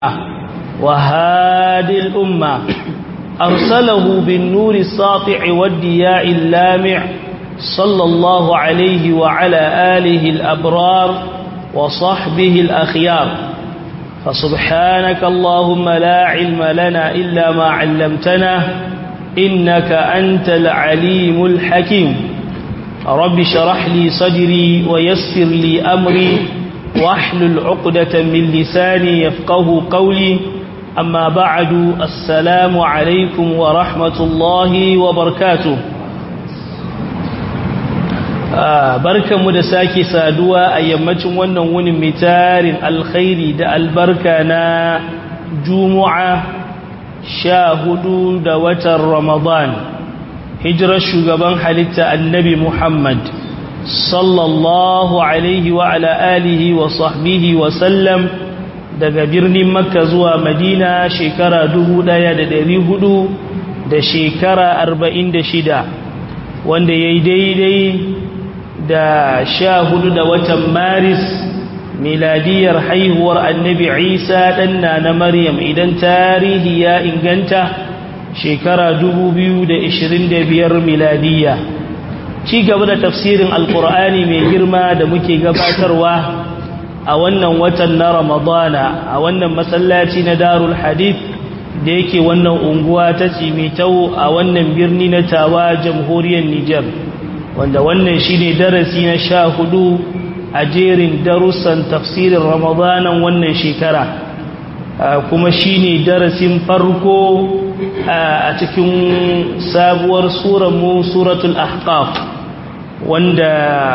وهادي الأمة أرسله بالنور الساطع والدياء اللامع صلى الله عليه وعلى آله الأبرار وصحبه الأخيار فسبحانك اللهم لا علم لنا إلا ما علمتنا إنك أنت العليم الحكيم رب شرح لي صدري ويسر لي أمري واحلل عقدة من لساني يفقه قولي أما بعد السلام عليكم ورحمة الله وبركاته barkanmu da sake saduwa a yammacin wannan wunin mitarin alkhairi da albarka na juma'a sha hudu da watan ramadan hijirar shugaban halitta annabi muhammad sallallahu alaihi wa ala alihi wa sahbihi wa sallam daga birnin makka zuwa madina shekara dubu ɗaya da dari hudu da shekara arba'in da shida wanda ya yi daidai da sha hudu da watan maris miladiyar haihuwar annabi isa ɗanna na maryam idan tarihi ya inganta shekara dubu biyu da ishirin da biyar miladiyya ci gaba da tafsirin alkur'ani mai girma da muke gabatarwa a wannan watan na ramadana a wannan masallaci na darul hadith da yake wannan unguwa ta cimitau a wannan birni na tawa jamhuriyar nijar wanda wannan shine darasi na sha hudu a jerin darussan tafsirin ramadanan wannan shekara kuma shine darasin farko a cikin sabuwar mu suratul ahqaf wanda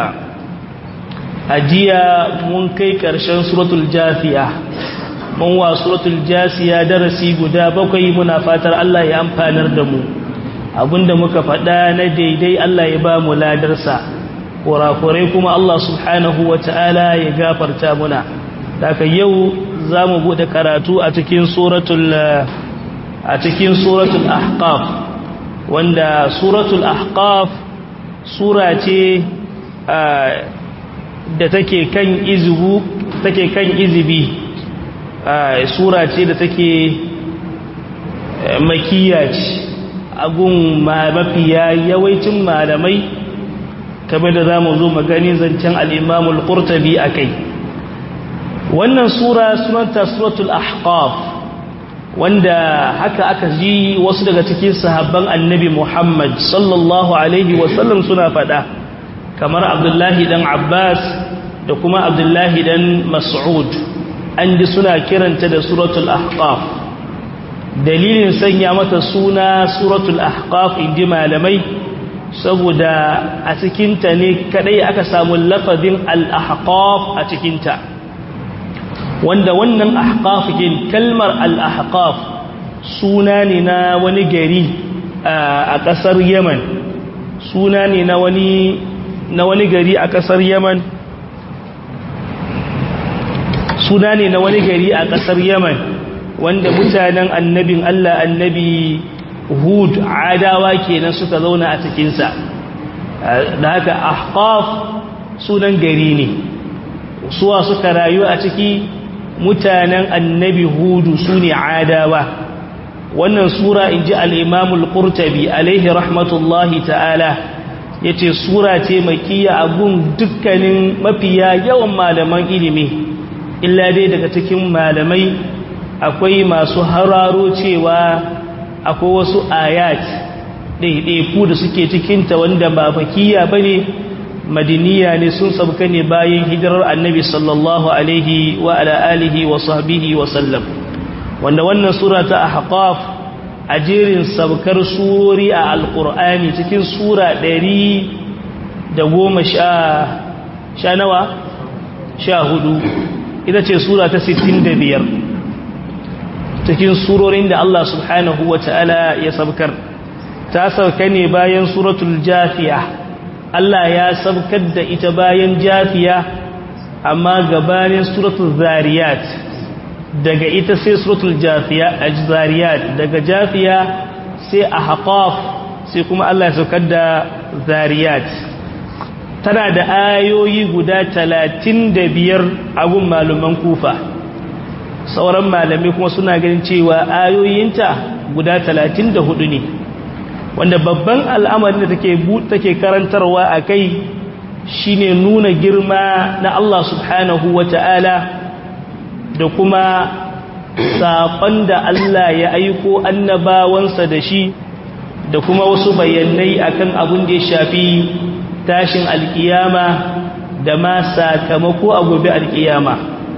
ajiya mun kai ƙarshen suratul jafiya mun wa suratul jasiya darasi guda bakwai muna fatar Allah ya amfanar da mu abinda muka faɗa na daidai Allah ya ba mu ladarsa kurakurai kuma Allah subhanahu wa ta'ala ya gafarta muna daga yau za mu buɗe karatu a cikin suratul a cikin suratul ahqaf wanda suratul ahqaf sura ce da take kan izubu take kan izibi sura ce da take makiya ce agun mafiya yawancin malamai kamar da za mu zo magani zancen al'imamul ƙurtabi a kai wannan sura sunanta suratul ahqaf wanda haka aka ji wasu daga cikin sahabban annabi Muhammad sallallahu alaihi wasallam suna fada kamar Abdullahi dan Abbas da kuma Abdullahi dan Mas'ud an ji suna kiranta da suratul ahqaf dalilin sanya mata suna suratul ahqaf inji malamai saboda a cikinta ne kadai aka samu lafazin al-ahqaf a cikinta wanda wannan ahqaf din kalmar al-ahqaf suna ne na wani gari a kasar Yemen suna ne na wani na wani gari a kasar Yemen suna ne na wani gari a kasar Yemen wanda mutanen annabin Allah annabi Hud adawa kenan suka zauna a cikin sa da haka ahqaf sunan gari ne suwa suka rayu a ciki mutanen annabi hudu su ne adawa wannan sura in ji al'imamul ƙurtabi alaihi rahmatullahi ta'ala ya ce sura ce makiya a gun dukkanin mafiya yawan malaman ilimi illa dai daga cikin malamai akwai masu hararo cewa akwai wasu ayat ɗaiɗaiku da suke cikinta wanda ba makiya ba ne madiniya ne sun sabka ne bayan hijirar annabi sallallahu alaihi wa ala alihi wa sahbihi wa sallam wanda wannan sura ta ahqaf a jerin sabkar surori a alqur'ani cikin sura ɗari da goma sha sha nawa sha hudu ita ce sura ta sittin da biyar cikin surorin da Allah subhanahu wa ta'ala ya sabkar ta sauka ne bayan suratul jafiya Allah ya sabkar da ita bayan jafiya amma gabanin suratul zariyat daga ita sai suratul jafiya zariyat daga jafiya sai ahqaf sai kuma Allah ya saukar da zariyat tana da ayoyi guda talatin da biyar a gun malaman kufa sauran malamai kuma suna ganin cewa ayoyinta guda 34 ne wanda babban al'amarin da take take karantarwa akai shine nuna girma na Allah subhanahu wata'ala da kuma saƙon da Allah ya aiko annabawansa da shi da kuma wasu bayanai akan abin da ya shafi tashin alkiyama da ma sakamako a gobe alkiyama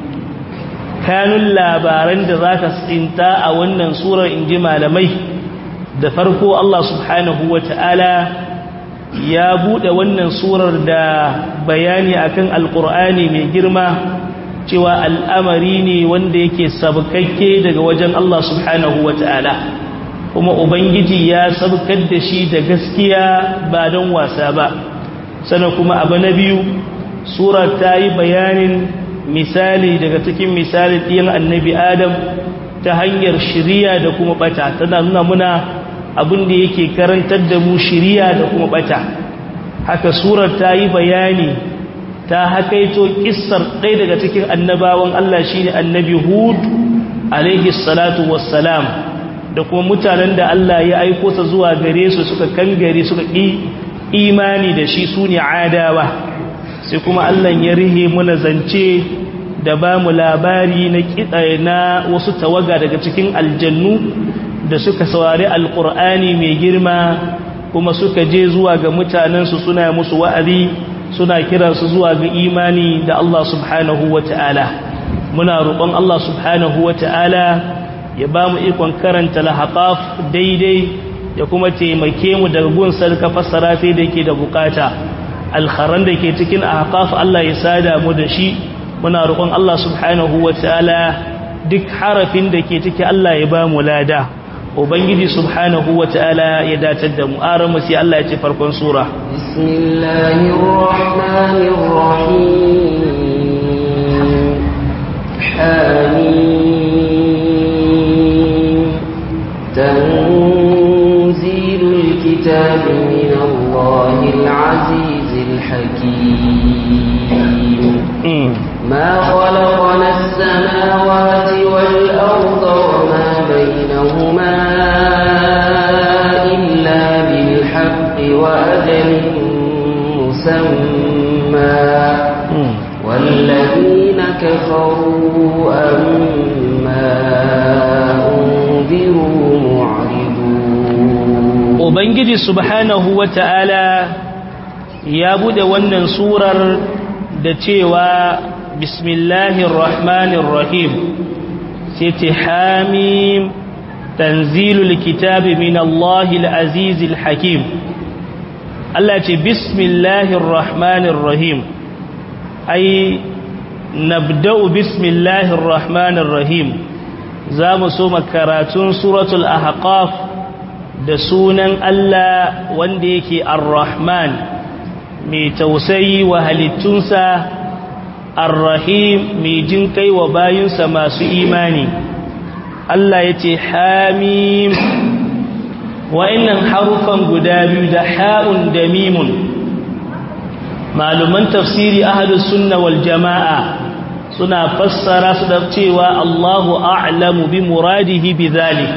kanun labaran da za ka tsinta a wannan surar inji malamai da farko Allah subhanahu wa ta'ala ya buɗe wannan surar da bayani akan alƙur'ani mai girma cewa al'amari ne wanda yake sabkakke daga wajen Allah subhanahu wa ta'ala kuma Ubangiji ya sabkar da shi da gaskiya ba don wasa ba sannan kuma abu na biyu surar ta yi bayanin misali daga cikin misalin ɗiyan annabi adam ta hanyar shiriya da kuma bata tana nuna muna abin da yake karantar da mu shiriya da kuma bata haka surar ta yi bayani ta hakaito kissar ɗaya daga cikin annabawan Allah shine annabi hud alaihi salatu wassalam da kuma mutanen da Allah ya aiko sa zuwa gare su suka kangare suka ƙi imani da shi su ne adawa sai kuma Allah ya rihe muna zance da ba mu labari na na wasu tawaga daga cikin aljannu da suka saurari alkur'ani mai girma kuma suka je zuwa ga mutanensu suna musu wa'azi suna kiransu zuwa ga imani da Allah subhanahu wa ta'ala muna roƙon Allah subhanahu wa ta'ala ya ba mu ikon karanta lahaƙaf daidai ya kuma taimake mu daga gun sarka fassara sai da ke da bukata alkharan da ke cikin ahqaf Allah ya sada mu da shi muna roƙon Allah subhanahu wataala duk harafin da ke ciki Allah ya ba mu lada ubangiji subhanahu wataala ya datar da mu aran mu sai Allah ya ce farkon sura bismillahir rahmanir rahim hamim تنزيل الكتاب من الله العزيز الحكيم ما خلقنا السماوات والأرض وما بينهما إلا بالحق وأجل مسمى والذين كفروا أما أنذروا معرضون Ubangiji subhanahu wa ta'ala ya bude wannan surar da cewa Bismillahir Rahmanir Rahim sai ta hamim tanzilul kitabi min Allahil Azizil Hakim Allah ce Bismillahir Rahmanir Rahim ai nabda'u Bismillahir Rahmanir Rahim za mu so makaratun suratul ahqaf da sunan Allah wanda yake ar-Rahman mai tausayi wa halittunsa ar-Rahim mai jin kai wa bayinsa masu imani Allah ya ce hamim wa'annan harufan guda biyu da ha'un da mimun maluman tafsiri ahlus sunna wal jama'a suna fassara su da cewa Allahu a'lamu bi muradihi bi zalik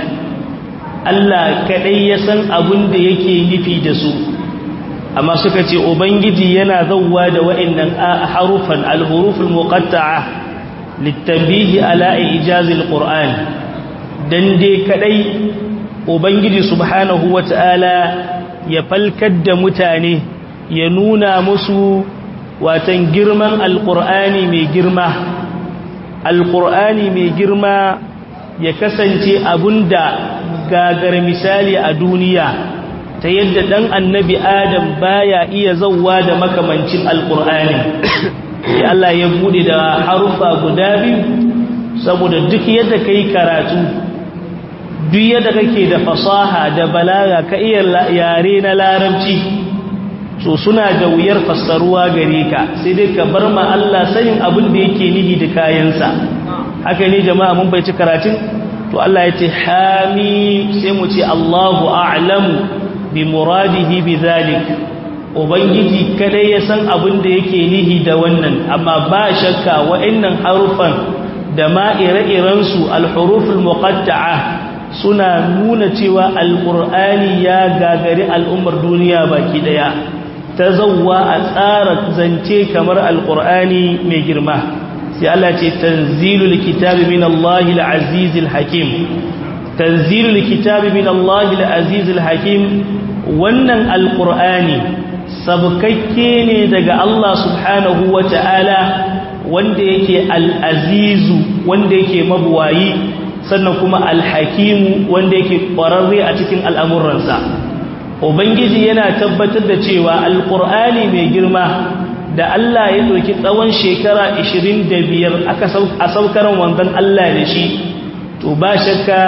Allah kadai ya san abin da yake nufi da su amma suka ce ubangiji yana zawwa da wa'annan harufan al-huruful muqatta'a litanbihi ala ijazil qur'an dan dai kadai ubangiji subhanahu wata'ala ya falkar da mutane ya nuna musu watan girman alqur'ani mai girma alqur'ani mai girma ya kasance abunda gagar misali a duniya ta yadda dan annabi adam baya iya zawwa da makamancin alqur'ani ya Allah ya bude da harufa guda biyu saboda duk yadda kai karatu duk yadda kake da fasaha da balaga ka iya yare na larabci so suna da wuyar fassaruwa gare ka sai dai ka bar ma Allah sanin abin da yake nihi da kayansa haka ne jama'a mun bai ci karatun to Allah ya ce hami sai mu ce Allahu a'lamu bi muradihi bi zalik ubangiji kada ya san abin da yake nihi da wannan amma ba shakka wa'annan harufan da ma ire-irensu alhuruful muqatta'a suna nuna cewa alqur'ani ya gagari al'ummar duniya baki daya ta zawwa a tsara zance kamar alqur'ani mai girma sai Allah ce tanzilul kitabi min Allahil azizil hakim tanzilul kitabi min Allahil azizil hakim wannan alqur'ani sabkakke ne daga Allah subhanahu wata'ala wanda yake al'azizu wanda yake mabuwayi sannan kuma alhakimu wanda yake ƙwararre a cikin al'amuransa ubangiji yana tabbatar da cewa alƙur'ani mai girma da Allah ya ɗauki tsawon shekara 25 a saukaran wanzan Allah da shi to ba shakka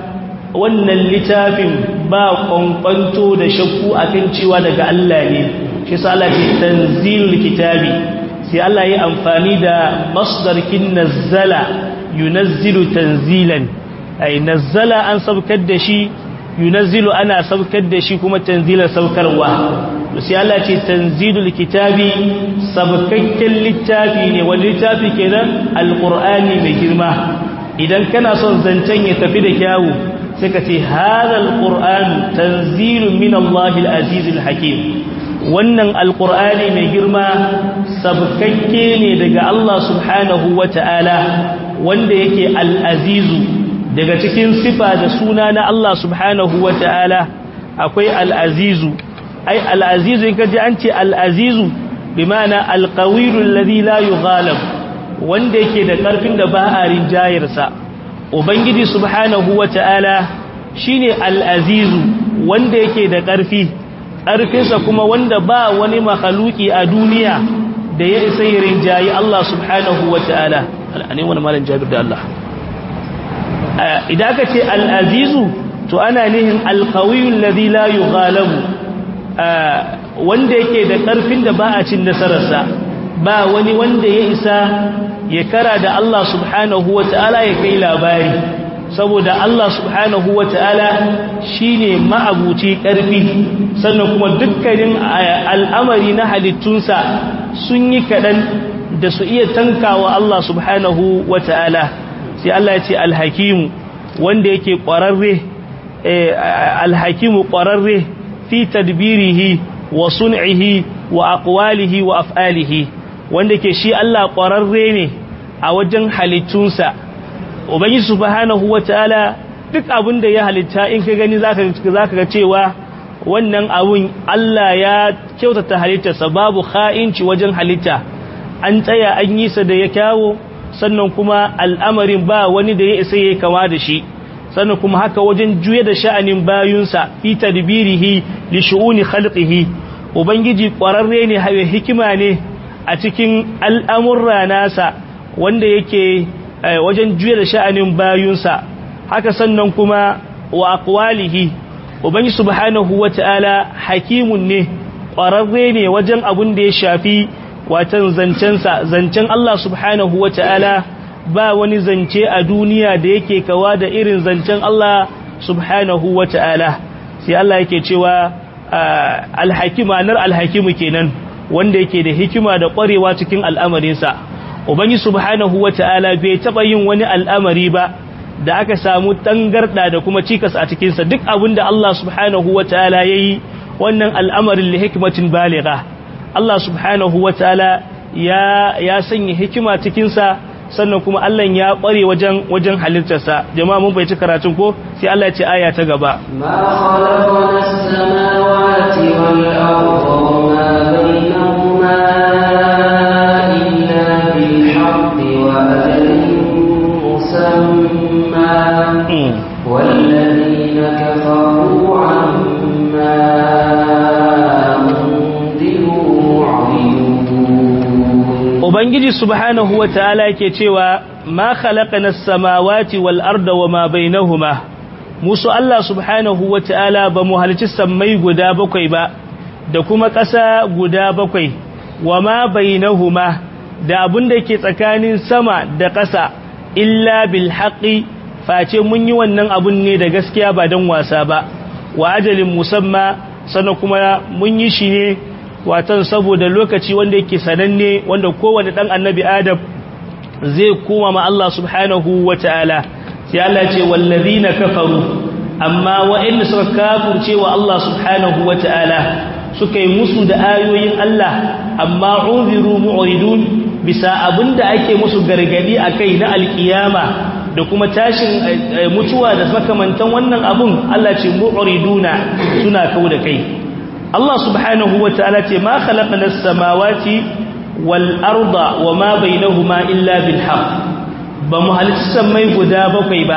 wannan littafin ba kwankwanto da shakku akan cewa daga Allah ne shi sa Allah ce tanzilul kitabi sai Allah ya amfani da masdarkin nazzala yunazzilu tanzilan ay nazzala an saukar da shi yunazzilu ana saukar da shi kuma tanzilan saukarwa sai Allah ce tanzilul kitabi sabkakken littafi ne wani littafi kenan alqur'ani mai girma idan kana son zancen ya tafi da kyawu sai ka ce hadha alqur'an tanzilun min Allahil azizil hakim wannan alkur'ani mai girma sabkakke ne daga Allah subhanahu wa ta'ala wanda yake al'azizu daga cikin sifa da suna na Allah subhanahu wa ta'ala akwai al'azizu ai al'azizu in kaji an ce al'azizu bi mana alƙawirun ladi layu ghalab wanda yake da ƙarfin da ba a rinjayarsa ubangiji subhanahu wa ta'ala shi ne al'azizu wanda yake da ƙarfi ƙarfinsa kuma wanda ba wani makhaluki a duniya da ya isa yi rinjayi Allah subhanahu wa ta'ala ne wani malin jabir da Allah idan aka ce al'azizu to ana nihin alkawiyun lazi la yi galabu wanda yake da ƙarfin da ba a cin nasararsa ba wani wanda ya isa ya kara da Allah subhanahu wa ta'ala ya kai labari saboda Allah subhanahu wa ta'ala shi ne ma'abuci ƙarfi sannan kuma dukkanin al'amari na halittunsa sun yi kaɗan da su iya tankawa Allah subhanahu wa ta'ala sai Allah ya ce alhakimu wanda yake ƙwararre alhakimu ƙwararre fi tadbirihi wa sun'ihi wa aqwalihi wa af'alihi wanda ke shi Allah ƙwararre ne a wajen halittunsa ubangi subhanahu wataala duk abin da ya halitta in ka gani zaka zaka ga cewa wannan abun Allah ya kyautata halittarsa babu kha'inci wajen halitta an tsaya an yi sa da ya kyawo sannan kuma al'amarin ba wani da ya isa yayi kama da shi sannan kuma haka wajen juye da sha'anin bayunsa fi tadbirihi li shu'uni khalqihi ubangiji kwararre ne haye hikima ne a cikin al'amurra nasa wanda yake wajen juya da sha'anin bayunsa haka sannan kuma wa aqwalihi ubangi subhanahu wata'ala hakimun ne ƙwararre ne wajen abun da ya shafi watan zancensa zancen Allah subhanahu wata'ala ba wani zance a duniya da yake kawa da irin zancen Allah subhanahu wata'ala sai Allah yake cewa alhakima nar alhakimu kenan wanda yake da hikima da ƙwarewa cikin al'amarinsa ubangi subhanahu wata'ala bai taba yin wani al'amari ba da aka samu tangarda da kuma cikas a cikin sa duk abinda Allah subhanahu wata'ala yayi wannan al'amarin li hikmatin baligha Allah subhanahu wata'ala ya ya sanya hikima cikin sa sannan kuma Allah ya kware wajen wajen halittarsa jama'a mun bai ci karatun ko sai Allah ya ce aya ta gaba ma khalaqna as-samawati wal arda wa ma bainahuma والذين كفروا عما أنذروا معرضون Ubangiji subhanahu wa ta'ala ke cewa ma khalaqana as-samawati wal arda wama bainahuma musu Allah subhanahu wa ta'ala ba mu halici sammai guda bakwai ba da kuma ƙasa guda bakwai wama bainahuma da abin da ke tsakanin sama da ƙasa illa bil haqqi face mun yi wannan abun ne da gaskiya ba don wasa ba wa ajalin musamma sannan kuma mun yi shi ne watan saboda lokaci wanda yake sananne wanda kowane dan annabi adam zai koma ma Allah subhanahu wata'ala sai Allah ce wallazina kafaru amma wa'anda suka kafurce wa Allah subhanahu wata'ala suka yi musu da ayoyin Allah amma unziru mu'ridun bisa abinda ake musu gargadi akai na alkiyama da kuma tashin mutuwa da makamantan wannan abun Allah ce mu'riduna suna kau da kai Allah subhanahu wata'ala ce ma khalaqna as-samawati wal arda wama bainahuma illa bil haqq ba mu halitta mai guda bakwai ba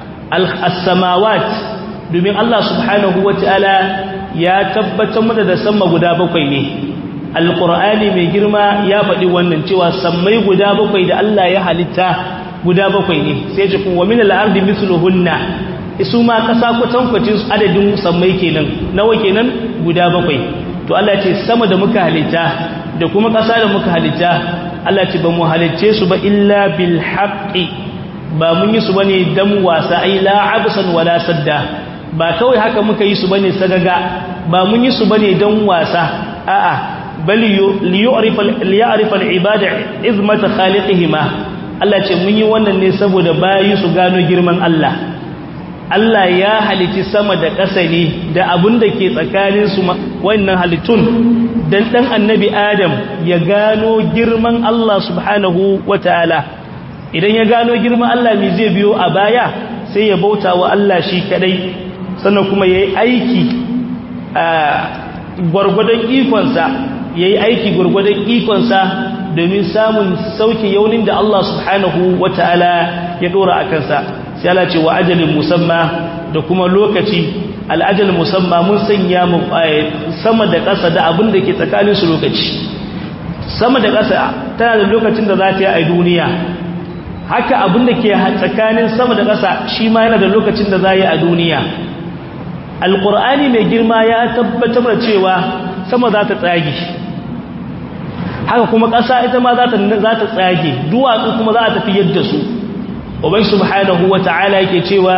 as-samawat domin Allah subhanahu wata'ala ya tabbatar mana da sama guda bakwai ne alqur'ani mai girma ya faɗi wannan cewa sammai guda bakwai da Allah ya halitta guda bakwai ne sai ce kuma min al-ardi mithluhunna su ma kasa kwatankwacin adadin sammai kenan nawa kenan guda bakwai to Allah ce sama da muka halitta da kuma kasa da muka halitta Allah ce ba mu halicce su ba illa bil haqqi ba mun yi su bane dan wasa ai la absan wala sadda ba kawai haka muka yi su bane sagaga ba mun yi su bane dan wasa a'a bal liyu'rifa liya'rifa al-ibada izmata khaliqihima Allah ce mun yi wannan ne saboda bayi su gano girman Allah Allah ya halitti sama da ƙasa ne da abin da ke tsakanin su wannan halittun dan dan annabi Adam ya gano girman Allah subhanahu wataala idan ya gano girman Allah me zai biyo a baya sai ya bauta wa Allah shi kadai sannan kuma yayi aiki a gwargwadon ikonsa yayi aiki gwargwadon ikonsa domin samun sauki yaunin da Allah subhanahu wata'ala ya dora a kansa sai Allah ce wa ajalin musamma da kuma lokaci al'ajal musamma mun sanya mu sama da ƙasa da abin da ke tsakanin su lokaci sama da ƙasa tana da lokacin da za ta yi a duniya haka abin da ke tsakanin sama da ƙasa shi ma yana da lokacin da za yi a duniya alƙur'ani mai girma ya tabbatar da cewa sama za ta tsage haka kuma ƙasa ita ma za ta tsage duwatsu kuma za a tafi yadda su ubai subhanahu wa ta'ala yake cewa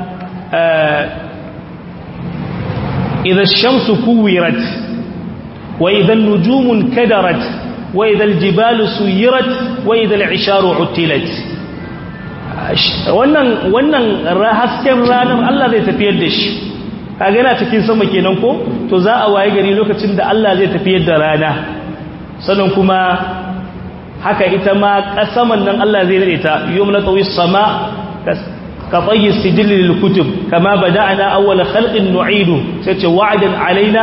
idan shamsu kuwirat wa idan nujumun kadarat wa idan jibalu suyirat wa idan isharu uttilat wannan wannan hasken ranar Allah zai tafiyar da shi kaga yana cikin sama kenan ko to za a waye gari lokacin da Allah zai tafiyar da rana sannan kuma haka ita ma kasaman nan Allah zai rade ta yawmna tawi sama ka tayyi sijil lil kutub kama bada'na awwal khalqin nu'idu sai ce wa'dan alaina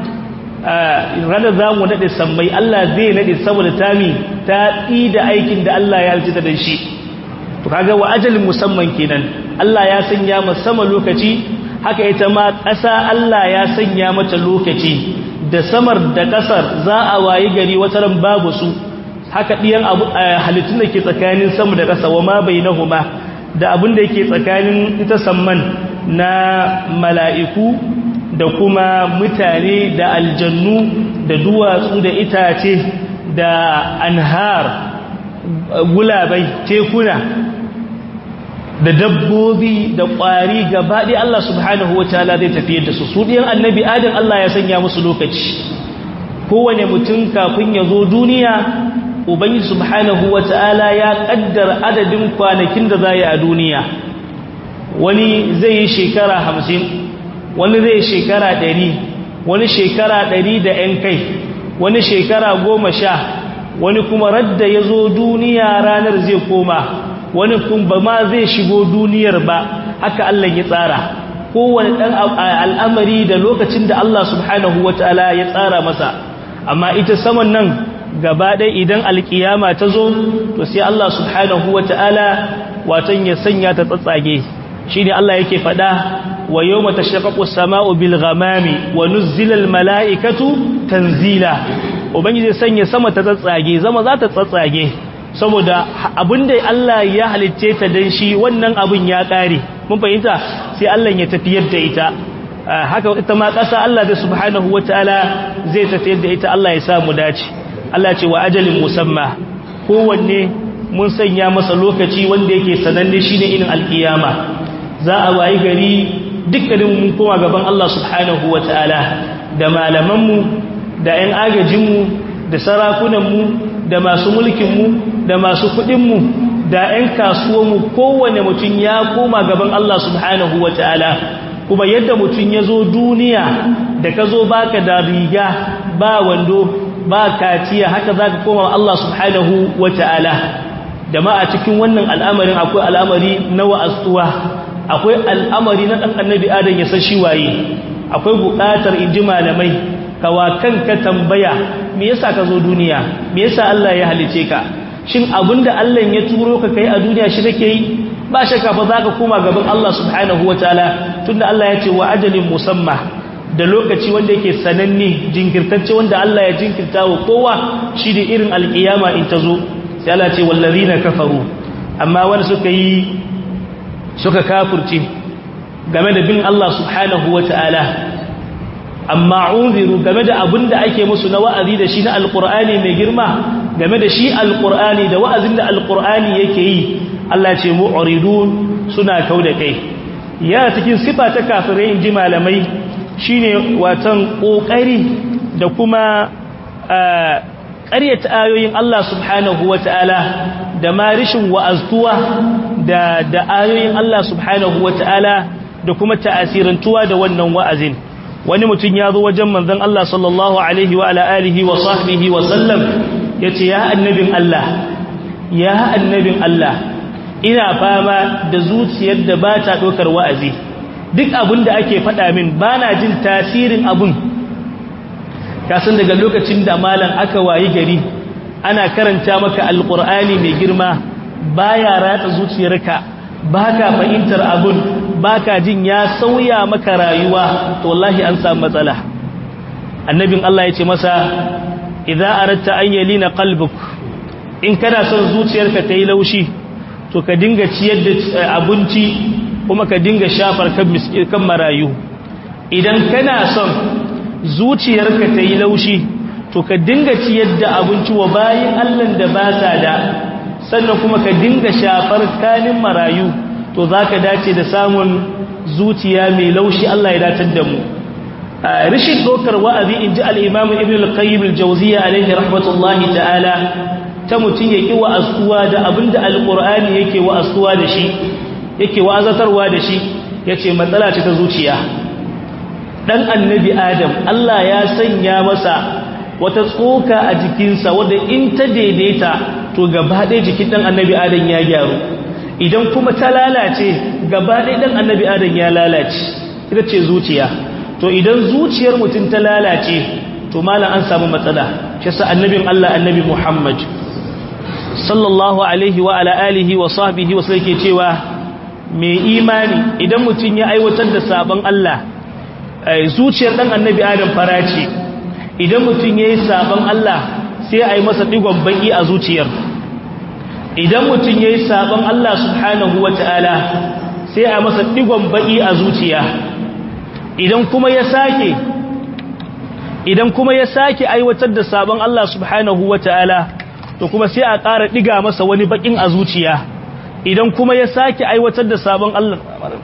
rana zamu nade sammai Allah zai nade saboda tami ta da aikin da Allah ya alcita da shi to kaga wa ajalin musamman kenan Allah ya sanya masa sama lokaci haka ita ma ƙasa Allah ya sanya mata lokaci da samar da ƙasar za a wayi gari wata ran babu su haka ɗiyan halittun da ke tsakanin sama da ƙasa wa ma bai nahuma da abin da yake tsakanin ita samman na mala'iku da kuma mutane da aljannu da duwatsu da itace da anhar gulabai tekuna da dabbobi da ƙwari gabaɗe Allah subhanahu wa ta'ala zai tafiyar da su su ɗiyan annabi adam Allah ya sanya musu lokaci kowane mutum kafin ya zo duniya ubangiji subhanahu wa ta'ala ya ƙaddar adadin kwanakin da za yi a duniya wani zai yi shekara hamsin wani zai shekara ɗari wani shekara ɗari da ‘yan kai wani shekara goma sha wani kuma radda ya zo duniya ranar zai koma wani kuma ma zai shigo duniyar ba haka Allah ya tsara kowane ɗan al'amari da lokacin da Allah subhanahu wa ta'ala ya tsara masa amma ita saman nan gaba ɗaya idan alkiyama ta zo to sai Allah subhanahu wa ta'ala watan ya sanya ta tsatsage shi ne Allah yake faɗa wa yau mata shaƙaƙo sama'u bil ghamami wa nuzzilal mala'ikatu tanzila ubangiji sanya sama ta tsatsage zama za ta tsatsage saboda abinda Allah ya halitce ta dan shi wannan abin ya ƙare mun fahimta sai Allah ya tafiyar da ita haka ita ma ƙasa Allah da subhanahu wa ta'ala zai tafiyar da ita Allah ya samu dace Allah ce wa ajalin musamma kowanne mun sanya masa lokaci wanda yake sananne shine irin alkiyama za a wayi gari dukkanin mun koma gaban Allah subhanahu wataala da malamanmu da 'yan agajinmu da sarakunanmu da masu mulkinmu da masu kuɗinmu da 'yan kasuwanmu kowane mutum ya koma gaban Allah subhanahu wa ta'ala kuma yadda mutum ya zo duniya da ka zo baka da riga ba wando ba kaciya haka za ka koma Allah subhanahu wa ta'ala da ma a cikin wannan al'amarin akwai al'amari na wa'astuwa akwai al'amari na ɗan annabi adam ya san shi waye akwai buƙatar in ji malamai kawa kanka tambaya me yasa ka zo duniya me yasa Allah ya halice ka shin abinda Allah ya turo ka kai a duniya shi kake yi ba shakka fa zaka koma gaban Allah subhanahu wataala tunda Allah ya ce wa ajalin musamma da lokaci wanda yake sananne jinkirtacce wanda Allah ya jinkirta wa kowa shi da irin alkiyama in ta zo sai Allah ce wallazina kafaru amma wanda suka yi suka kafirce game da bin Allah subhanahu wataala amma unziru game da abin da ake musu na wa'azi da shi na alkur'ani mai girma game da shi alkur'ani da wa'azin da alkur'ani yake yi Allah ce mu'ridun suna kau da kai yana cikin sifa ta kafirai in ji malamai shine watan kokari da kuma ƙaryata ayoyin Allah subhanahu wata'ala da ma rishin wa'aztuwa da da ayoyin Allah subhanahu wata'ala da kuma ta'asirantuwa da wannan wa'azin wani mutum ya zo wajen manzon Allah sallallahu alaihi wa alihi wa sahbihi wa sallam yace ya annabin Allah ya annabin Allah ina fama da zuciyar da ba ta dokar wa'azi duk abin da ake faɗa min bana jin tasirin abun kasan daga lokacin da malam aka wayi gari ana karanta maka alqur'ani mai girma baya ratsa zuciyarka baka fahimtar abun baka jin ya sauya maka rayuwa to wallahi an samu matsala annabin Allah ya ce masa idza aratta an yalina qalbuk in kana son zuciyarka ta yi laushi to ka dinga ciyar da abinci kuma ka dinga shafar kan kan marayu idan kana son zuciyarka ta yi laushi to ka dinga ciyar da abinci wa bayin Allah da ba sa da sannan kuma ka dinga shafar kanin marayu to za ka dace da samun zuciya mai laushi Allah ya datar da mu rishin ɗaukar wa'azi in ji al'imamu ibn al-qayyim al-jauziya alaihi rahmatullahi ta'ala ta mutum ya ƙi wa'azuwa da abin da alƙur'ani yake wa'azuwa da shi yake wa'azatarwa da shi ya ce matsala ce ta zuciya ɗan annabi adam Allah ya sanya masa wata tsoka a jikinsa wadda in ta daidaita to gaba ɗaya jikin ɗan annabi adam ya gyaru idan kuma ta lalace gaba ɗaya ɗan annabi adam ya lalace ita ce zuciya to idan zuciyar mutum ta lalace to malam an samu matsala shi sa annabin Allah annabi Muhammad sallallahu alaihi wa ala alihi wa sahbihi wa sai cewa mai imani idan mutum ya aiwatar da sabon Allah zuciyar dan annabi Adam farace idan mutum yayi sabon Allah sai a yi masa digon baki a zuciyar idan mutum ya yi sabon Allah subhanahu wa ta'ala sai a masa digon baƙi a zuciya idan kuma ya sake idan kuma ya sake aiwatar da sabon Allah subhanahu wa ta'ala to kuma sai a ƙara ɗiga masa wani baƙin a zuciya idan kuma ya sake aiwatar da sabon Allah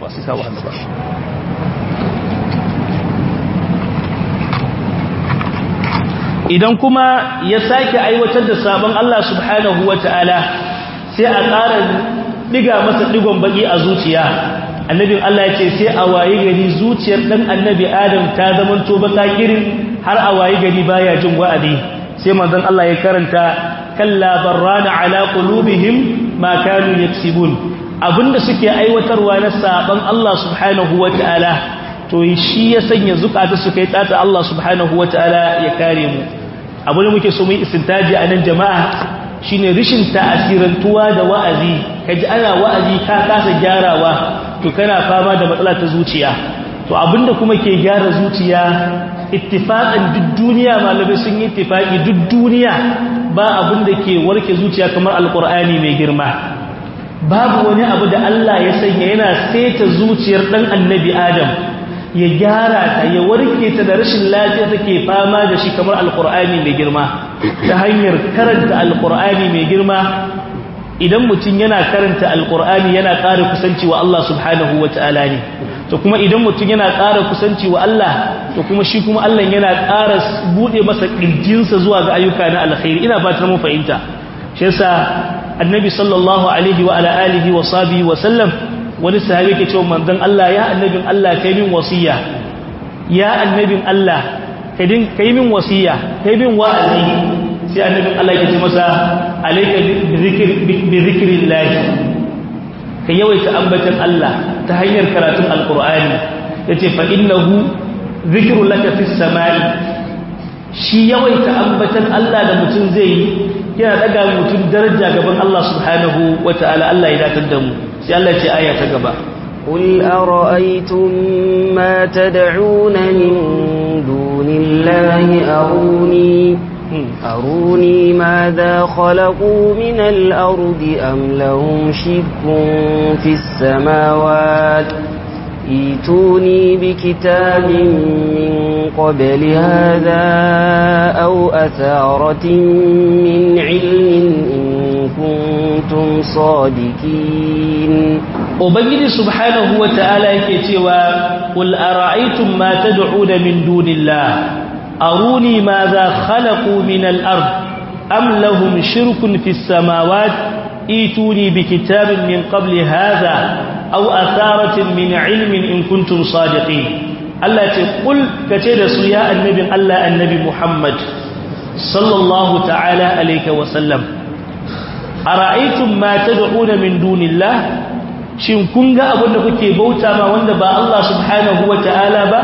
idan kuma ya sake aiwatar da sabon Allah subhanahu wa ta'ala sai a ƙara ɗiga masa ɗigon baƙi a zuciya annabin Allah ya ce sai a waye gari zuciyar ɗan annabi adam ta zamanto baka kirin har a waye gari baya jin wa'adi sai manzon Allah ya karanta kalla barrana ala qulubihim ma kanu yaksibun abinda suke aiwatarwa na saban Allah subhanahu wataala to shi ya sanya zukata su kai tsata Allah subhanahu wataala ya kare mu abin da muke so mu yi istintaji a nan jama'a shine rishin ta'asirantuwa da wa'azi kaji ana wa'azi ka kasa gyarawa to kana fama da matsala ta zuciya to abinda kuma ke gyara zuciya ittifaqan duk duniya malamai sun yi ittifaqi duk duniya ba abinda ke warke zuciya kamar alqur'ani mai girma babu wani abu da Allah ya sanya yana saita zuciyar dan annabi Adam ya gyara ta ya warke ta da rashin lafiya take fama da shi kamar alqur'ani mai girma ta hanyar karanta alqur'ani mai girma idan mutum yana karanta alkur'ani yana ƙara kusanci wa Allah subhanahu wa ta'ala ne to kuma idan mutum yana ƙara kusanci wa Allah to kuma shi kuma Allah yana ƙara buɗe masa ƙirjinsa zuwa ga ayyuka na alkhairi ina ba ta mun fahimta shi yasa annabi sallallahu alaihi wa ala alihi wa sahbihi wa sallam wani sahabi ke cewa manzon Allah ya annabin Allah kai min wasiya ya annabin Allah kai min wasiya kai min wa'azi sai annabin Allah ya ce masa alayka bi zikrillah ka yawaita ambatan Allah ta hanyar karatun alqur'ani yace fa innahu zikru laka fis samai shi yawaita ambatan Allah da mutum zai yi yana daga mutum daraja gaban Allah subhanahu wataala Allah ya datar da mu sai Allah ce aya ta gaba قل أرأيتم ما تدعون من دون الله أروني أروني ماذا خلقوا من الأرض أم لهم شرك في السماوات ايتوني بكتاب من قبل هذا أو أثارة من علم إن كنتم صادقين ubangiji subhanahu wata'ala yake cewa qul ara'aytum ma tad'una min dunillah aruni ma za khalaqu min al-ard am lahum shirkun fis samawati ituni bi kitabin min qabli hadha aw atharatin min ilmin in kuntum sadiqin Allah ce qul kace da su ya annabin Allah annabi Muhammad sallallahu ta'ala alayhi wa sallam ara'aytum ma tad'una min dunillah shin kun ga abin da kuke bauta ma wanda ba Allah subhanahu wa ta'ala ba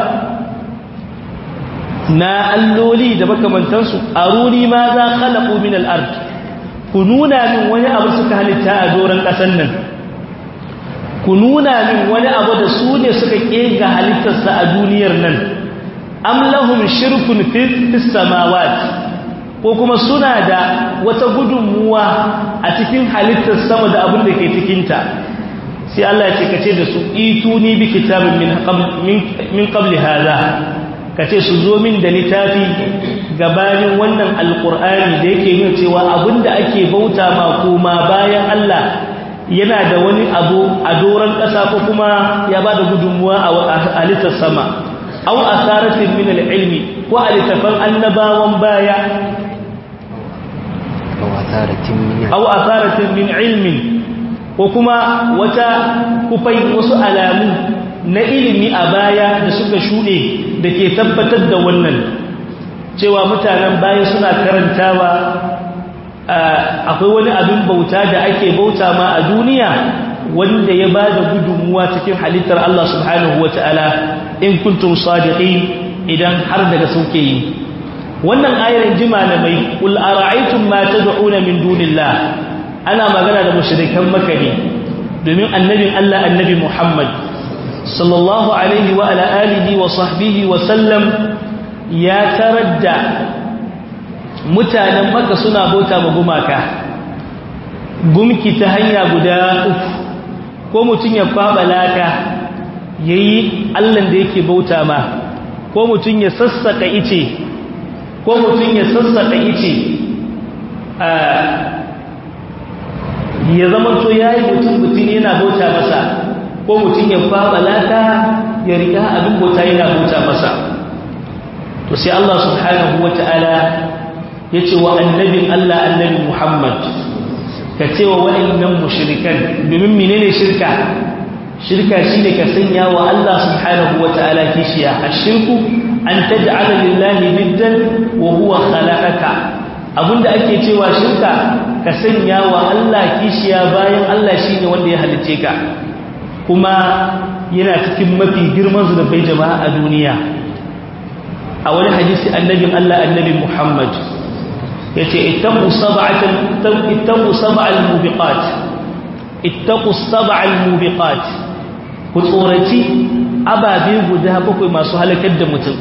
na alloli da makamantansu aruni ma za khalaqu min al-ard ku nuna min wani abu suka halitta a doron ƙasar nan ku nuna min wani abu da su ne suka kega halittarsa a duniyar nan am lahum shirkun fis samawati ko kuma suna da wata gudunmuwa a cikin halittar sama da abin da ke cikinta sai Allah ya ce kace da su ituni bi kitabin min min qabli hada kace su zo min da littafi gabanin wannan alqur'ani da yake nuna cewa abinda ake bauta ma kuma bayan Allah yana da wani abu a doran kasa ko kuma ya bada gudunmuwa a halittar sama aw asaratin min ilmi ko a littafan annabawan baya aw asaratin min ilmin ko kuma wata kufai wasu alamu na ilimi a baya da suka shuɗe da ke tabbatar da wannan cewa mutanen baya suna karantawa akwai wani abin bauta da ake bauta ma a duniya wanda ya ba da gudunmuwa cikin halittar Allah subhanahu wa ta'ala in kuntum sadiqin idan har daga sauke yi wannan ayar jima na mai qul ara'aytum ma tad'una min dunillah ana magana da mushrikan makka ne domin annabin Allah annabi Muhammad sallallahu alaihi wa ala alihi wa sahbihi wa sallam ya taradda mutanen makka suna bauta ma gumaka gumki ta hanya guda uku ko mutum ya kwaba laka yayi Allah da yake bauta ma ko mutum ya sassaka ice ko mutum ya sassaka ice ya zama to ya yi mutum mutum yana bauta masa ko mutum ya faɓa lata ya riga abin bauta yana bauta masa to sai Allah subhanahu wa ta'ala ya ce wa annabin Allah annabi Muhammad ka ce wa wa'annan mushrikan domin menene shirka shirka shine ka sanya wa Allah subhanahu wa ta'ala kishiya ashirku an taj'ala lillahi niddan wa huwa khalaqaka abinda ake cewa shirka ka sanya wa Allah kishiya bayan Allah shine wanda ya halice ka kuma yana cikin mafi girman zunubai jama'a a duniya a wani hadisi annabin Allah annabi Muhammad yace ittaqu sab'atan ittaqu sab'al mubiqat ittaqu sab'al mubiqat ku tsoraci ababe guda bakwai masu halakar da mutum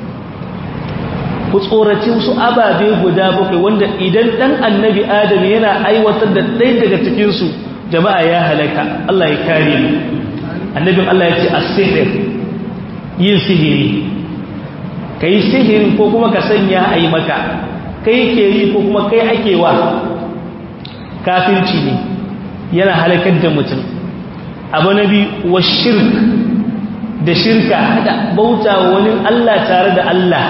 ku tsoraci su ababe guda bakwai wanda idan dan annabi adam yana aiwatar da ɗaya daga cikinsu jama'a ya halaka Allah ya kare mu annabin Allah ya ce as-sihr yin sihiri kai sihirin ko kuma ka sanya ayi maka kai ke yi ko kuma kai ake wa kafirci ne yana halakar da mutum abu nabi wa shirk da shirka hada bauta wani Allah tare da Allah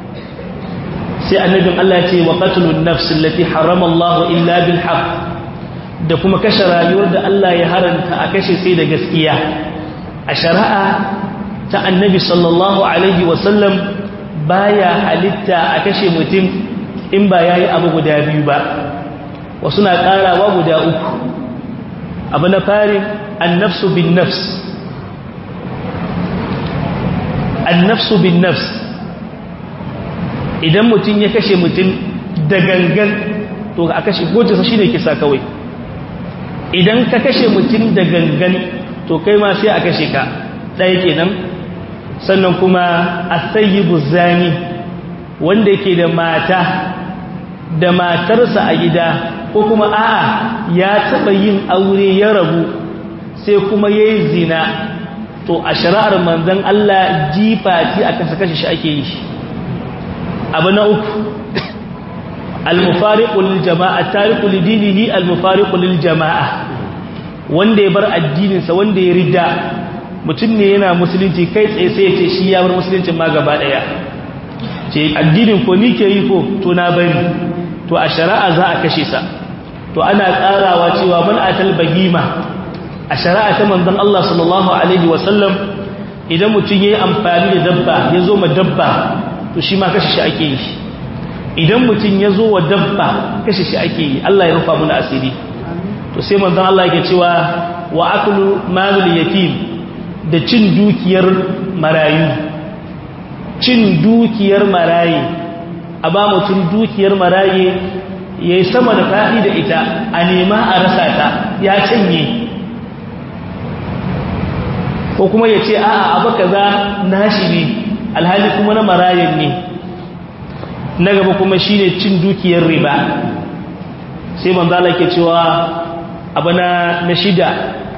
sai annabin Allah ce wa qatlun nafs allati harama Allah illa bil haqq da kuma kashe rayuwar da Allah ya haranta a kashe sai da gaskiya a shari'a ta annabi sallallahu alaihi wasallam baya halitta a kashe mutum in ba yayi abu guda biyu ba wasu na karawa guda uku abu na fari annafsu bin nafs annafsu bin nafs idan mutum ya kashe mutum da gangan to a kashe gojinsa shi ne kisa kawai idan ka kashe mutum da gangan to kai ma sai a kashe ka ɗaya kenan sannan kuma a sayi zani wanda yake da mata da matarsa a gida ko kuma a'a ya taɓa yin aure ya rabu sai kuma ya yi zina to a shari'ar manzan Allah jifati a kasa kashe shi ake yi abu na uku al-mufariqul jama'a tariqul dinihi al-mufariqul jama'a wanda ya bar addininsa wanda ya ridda mutum ne yana musulunci kai tsaye sai ya ce shi ya bar musuluncin ma gaba daya ce addinin ko ni ke yi ko to na bari to a shari'a za a kashe sa to ana karawa cewa man atal bagima a shari'a ta manzon Allah sallallahu alaihi wasallam idan mutum yayi amfani da dabba ya zo ma dabba to shi ma kashe shi ake yi idan mutum ya zo wa dabba kashe shi ake yi Allah ya rufa muna asiri to sai manzon Allah yake cewa wa aklu malul yatim da cin dukiyar marayu cin dukiyar maraye a ba mutum dukiyar maraye yayi sama da fadi da ita a nema a rasa ta ya canye ko kuma ya ce a'a abu kaza nashi ne alhali kuma na marayen ne na gaba kuma shine cin dukiyar riba sai manzo Allah ke cewa abu na na shida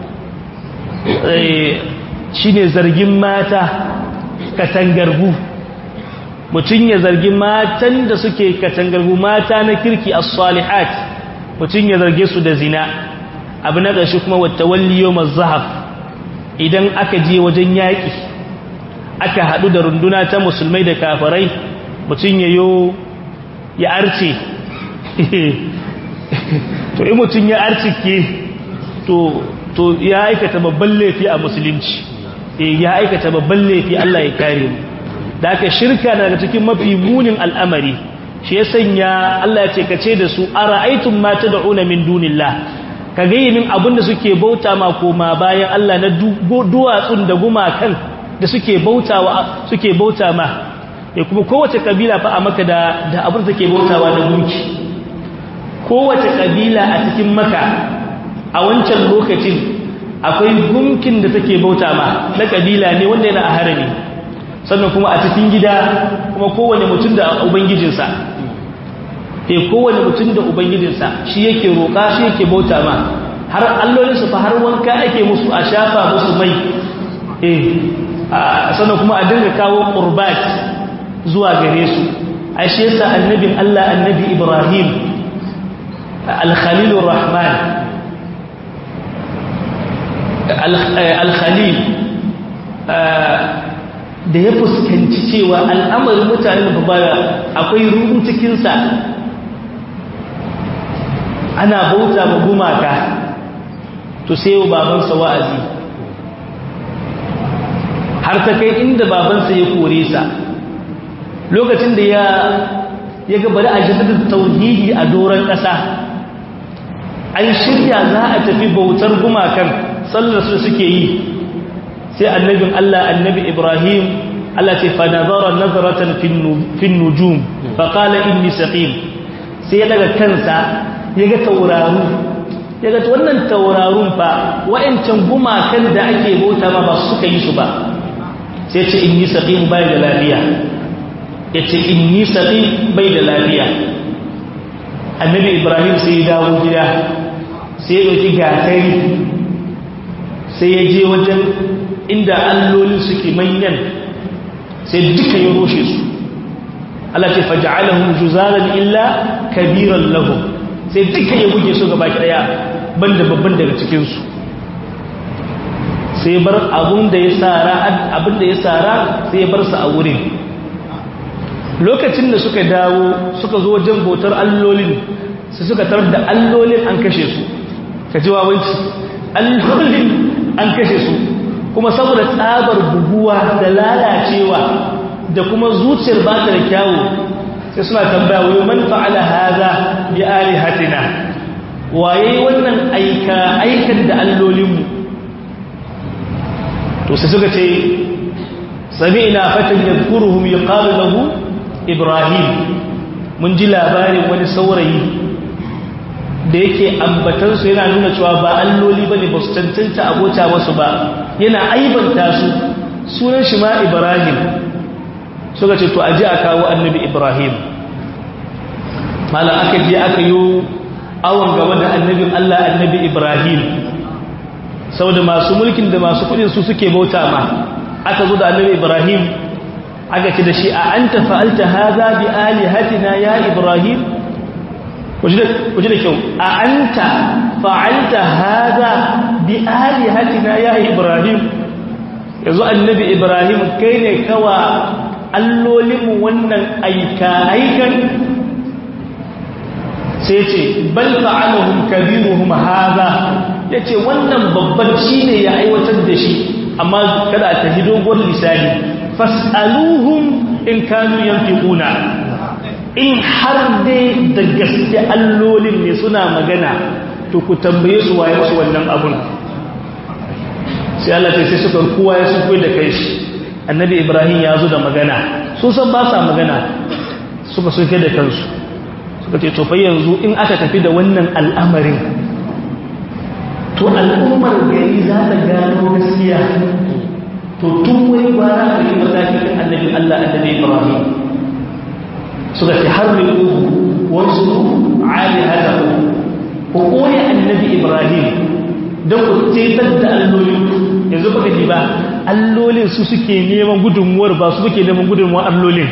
shine zargin mata katangargu mutum ya zargi matan da suke katangargu mata na kirki as-salihat mutum ya zarge su da zina abu na ƙarshe kuma wata walliyo mazahaf idan aka je wajen yaƙi aka haɗu da runduna ta musulmai da kafarai mutum ya yo ya arce to in mutum ya arcike to to ya aikata babban laifi a musulunci ya aikata babban laifi Allah ya kare mu da aka shirka daga cikin mafi munin al'amari shi ya sanya Allah ya ce kace da su ara'aytum ma tad'una min dunillah ka ga min abinda suke bauta ma koma bayan Allah na duwatsun da gumakan da suke bautawa suke bauta ma ya kuma kowace kabila fa a maka da da abin da take bautawa da gunki kowace kabila a cikin maka a wancan lokacin akwai gunkin da take bauta ma na kabila ne wanda yana a harami sannan kuma a cikin gida kuma kowane mutum da ubangijinsa e kowane mutum da ubangijinsa shi yake roƙa shi yake bauta ma har allolinsu fa har wanka ake musu a shafa musu mai eh sannan kuma a dinga kawo qurbat zuwa gare su a shi yasa annabin Allah annabi Ibrahim al-Khalilur Rahman al-Khalil da ya fuskanci cewa al'amarin mutanen babaya akwai ruhu cikinsa ana bauta ma gumaka to sai yau babansa wa'azi har ta kai inda babansa ya kore sa lokacin da ya ya gabari a jaddada tauhidi a doron ƙasa an shirya za a tafi bautar gumakan sallar su suke yi sai annabin Allah annabi Ibrahim Allah ce fa nazara nazaratan fin nujum fa qala inni saqim sai ya daga kansa yaga tauraru yaga wannan taurarun fa wa'ancan gumakan da ake bauta ma ba suka yi su ba sai ce inni saqim bai da lafiya yace inni saqim bai da lafiya annabi Ibrahim sai ya dawo gida sai ya dauki gatari sai ya je wajen inda allolin suke manyan sai duka ya roshe su Allah ce faj'alahum juzalan illa kabiran lahum sai duka ya buge su gaba daya banda babban daga cikin su sai bar abun da ya sara abin da ya sara sai ya bar su a wurin lokacin da suka dawo suka zo wajen bautar allolin sai suka tarar da allolin an kashe su ka ji wawanci allolin an kashe su kuma saboda tsabar buguwa da lalacewa da kuma zuciyar ba ta da kyawu sai suna tambaya wai man fa'ala hadha bi alihatina waye wannan aika aikan da allolinmu to sai suka ce sami'na fatan yadhkuruhum yuqalu lahu ibrahim mun ji labarin wani saurayi da yake ambatansu yana nuna cewa ba alloli bane ba su cancanta abota wasu ba yana aibanta su sunan shi ma ibrahim suka ce to aje a kawo annabi ibrahim malam aka je aka yi awon gaba da annabin allah annabi ibrahim saboda masu mulkin da masu kudin su suke bauta ma aka zo da annabi ibrahim aka ce da shi a anta fa'alta hadha bi alihatina ya ibrahim kuji da kyau a anta fa'alta hadha bi alihatina ya ibrahim yanzu annabi ibrahim kai ne kawa allolinmu wannan aika aikan sai ce bal fa'alahum kabiruhum hadha yace wannan babban shine ya aiwatar da shi amma kada ta hidogon lisani fas'aluhum in kanu yanfiquna in har dai da gaske allolin ne suna magana to ku tambaye su waye su wannan abun sai Allah sai suka kowa ya suko da kai shi annabi Ibrahim ya zo da magana su san ba sa magana suka suke da kansu suka ce to fa yanzu in aka tafi da wannan al'amarin to al'ummar gari za ta gano gaskiya to tun wani gwara a yi matakin annabi Allah annabi Ibrahim suka ce har mai uku wasu ali hada ku koya annabi Ibrahim don ku tetar da allolin yanzu baka ji ba allolin su suke neman gudunmuwar ba su suke neman gudunmuwar allolin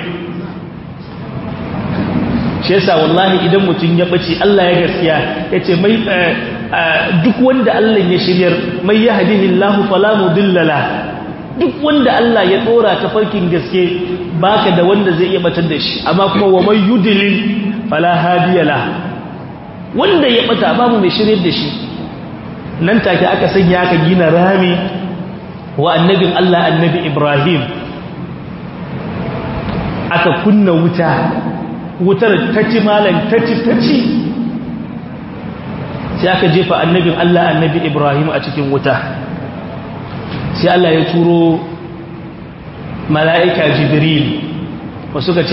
shi yasa wallahi idan mutum ya bace Allah ya gaskiya yace mai duk wanda Allah ya shiryar mai yahdihillahu fala mudilla la duk wanda Allah ya dora ta farkin gaske baka da wanda zai iya batar da shi amma kuma wa may yudlil fala hadiya la wanda ya bata babu mai shiryar da shi nan take aka sanya aka gina rami wa annabin Allah annabi Ibrahim aka kunna wuta wutar ta ci malan ta ci ta ci sai aka jefa annabin Allah annabi Ibrahim a cikin wuta sai Allah ya turo mala'ika Jibril wasu ka ce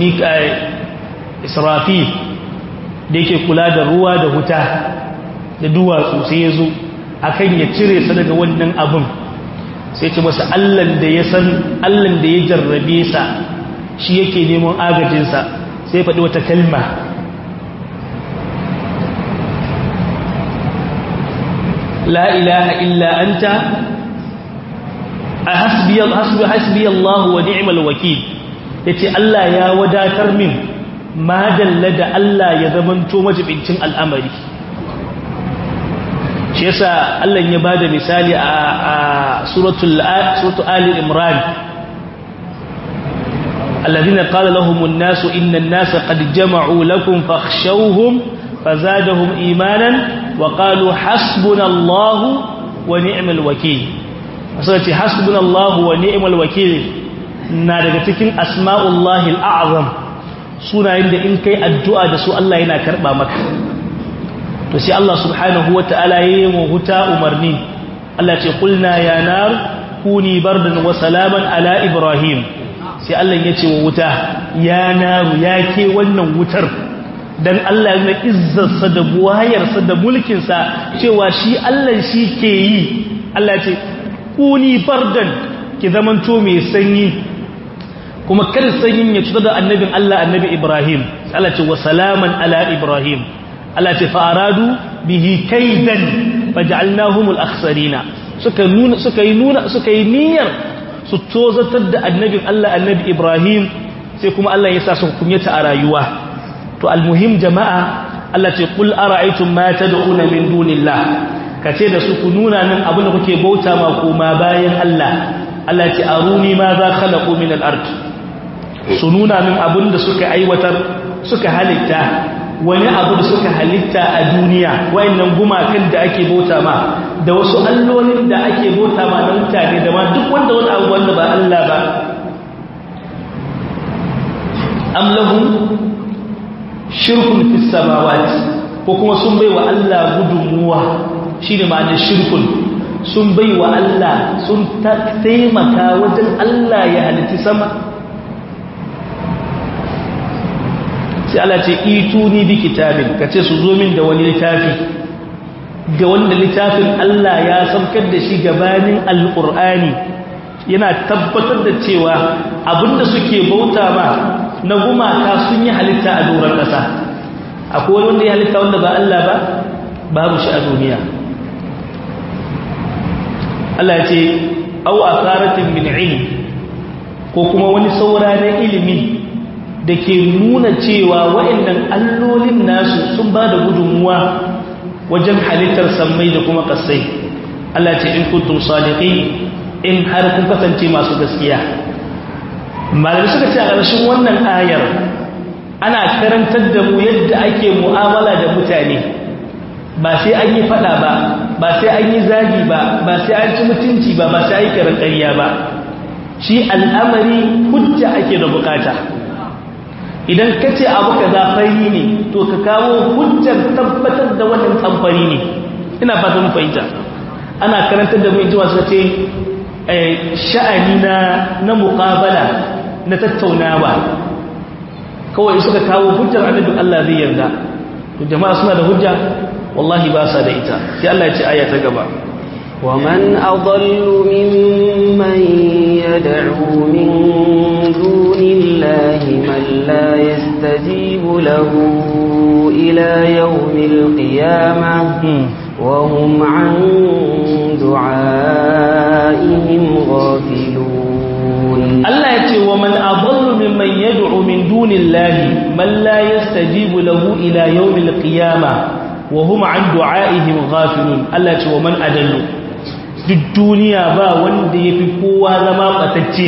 Israfil da yake kula da ruwa da wuta da duwatsu sai ya zo akan ya cire sa daga wannan abin sai ce masa allan da ya san allan da ya jarrabe sa shi yake neman agajinsa sai faɗi wata kalma la ilaha illa anta hasbi hasbi hasbi Allah wa ni'mal wakil yace Allah ya wadatar min ma dalla da Allah ya zamanto majibincin al'amari shi yasa Allah ya bada misali a suratul suratul ali imran alladhina qala lahum an-nasu inna an-nasa qad jama'u lakum fakhshawhum fazadahum imanan wa qalu hasbunallahu wa ni'mal wakeel sai ce hasbunallahu wa ni'mal wakeel na daga cikin asma'ullahi al-a'zam sunayen da in kai addu'a da su Allah yana karba maka to sai Allah subhanahu wata'ala yayi mu huta umarni Allah ce kulna ya nar kuni bardan wa salaman ala ibrahim sai Allah ya ce wa wuta ya naru ya ke wannan wutar dan Allah ya izzarsa da buwayarsa da mulkinsa cewa shi Allah shi ke yi Allah ce kuni bardan ki zamanto mai sanyi kuma kar sanyin ya cutar da annabin Allah annabi Ibrahim Allah ce wa salaman ala Ibrahim Allah ce fa'aradu bihi kaidan faj'alnahumul akhsarina suka nuna suka yi nuna suka yi niyyar su tozatar da annabin Allah annabi Ibrahim sai kuma Allah ya sa su kunyata a rayuwa to almuhim jama'a Allah ce qul ara'aytum ma tad'una min dunillah kace da su ku nuna min abin da kuke bauta ma kuma bayan Allah Allah ce aruni ma za khalaqu min al-ard su nuna min abin da suka aiwatar suka halitta wani abu da suka halitta a duniya wayannan gumakan da ake bauta ma da wasu allolin da ake bauta ma na mutane da ma duk wanda wani abu wanda ba Allah ba am lahum shirkun fis samawati ko kuma sun bai wa Allah gudunmuwa shine ma'anar shirkun sun bai wa Allah sun taimaka wajen Allah ya halitti sama sai Allah ce ituni bi kitabin kace su zo min da wani littafi ga wanda littafin Allah ya saukar da shi gabanin alqur'ani yana tabbatar da cewa abinda suke bauta ba na gumaka sun yi halitta a doron ƙasa akwai wanda ya halitta wanda ba Allah ba babu shi a duniya Allah ya ce au asaratin min ilm ko kuma wani saura na ilimi da ke nuna cewa waɗannan allolin nasu sun ba da gudunmuwa wajen halittar sammai da kuma kasai Allah ce in kuntum sadiqin in har kun kasance masu gaskiya malamai suka ce a ƙarshen wannan ayar ana karantar da mu yadda ake mu'amala da mutane ba sai an yi fada ba ba sai an yi zagi ba ba sai an ci mutunci ba ba sai an yi kiran ƙarya ba shi al'amari hujja ake da bukata idan ka ce abu ka zafari ne to ka kawo hujjar tabbatar da wannan tamfari ne ina fata mu fahimta ana karantar da mu inji masu ce sha'ani na na muqabala na tattaunawa kawai suka kawo hujjar annabi Allah zai yarda to jama'a suna da hujja wallahi ba sa da ita sai Allah ya ce aya ta gaba ومن أضل ممن يدعو من دون الله من لا يستجيب له إلى يوم القيامة وهم عن دعائهم غافلون الله يتي ومن أضل ممن يدعو من دون الله من لا يستجيب له إلى يوم القيامة وهم عن دعائهم غافلون الله يتي ومن أدل duk duniya ba wanda ya fi kowa zama ɓatacce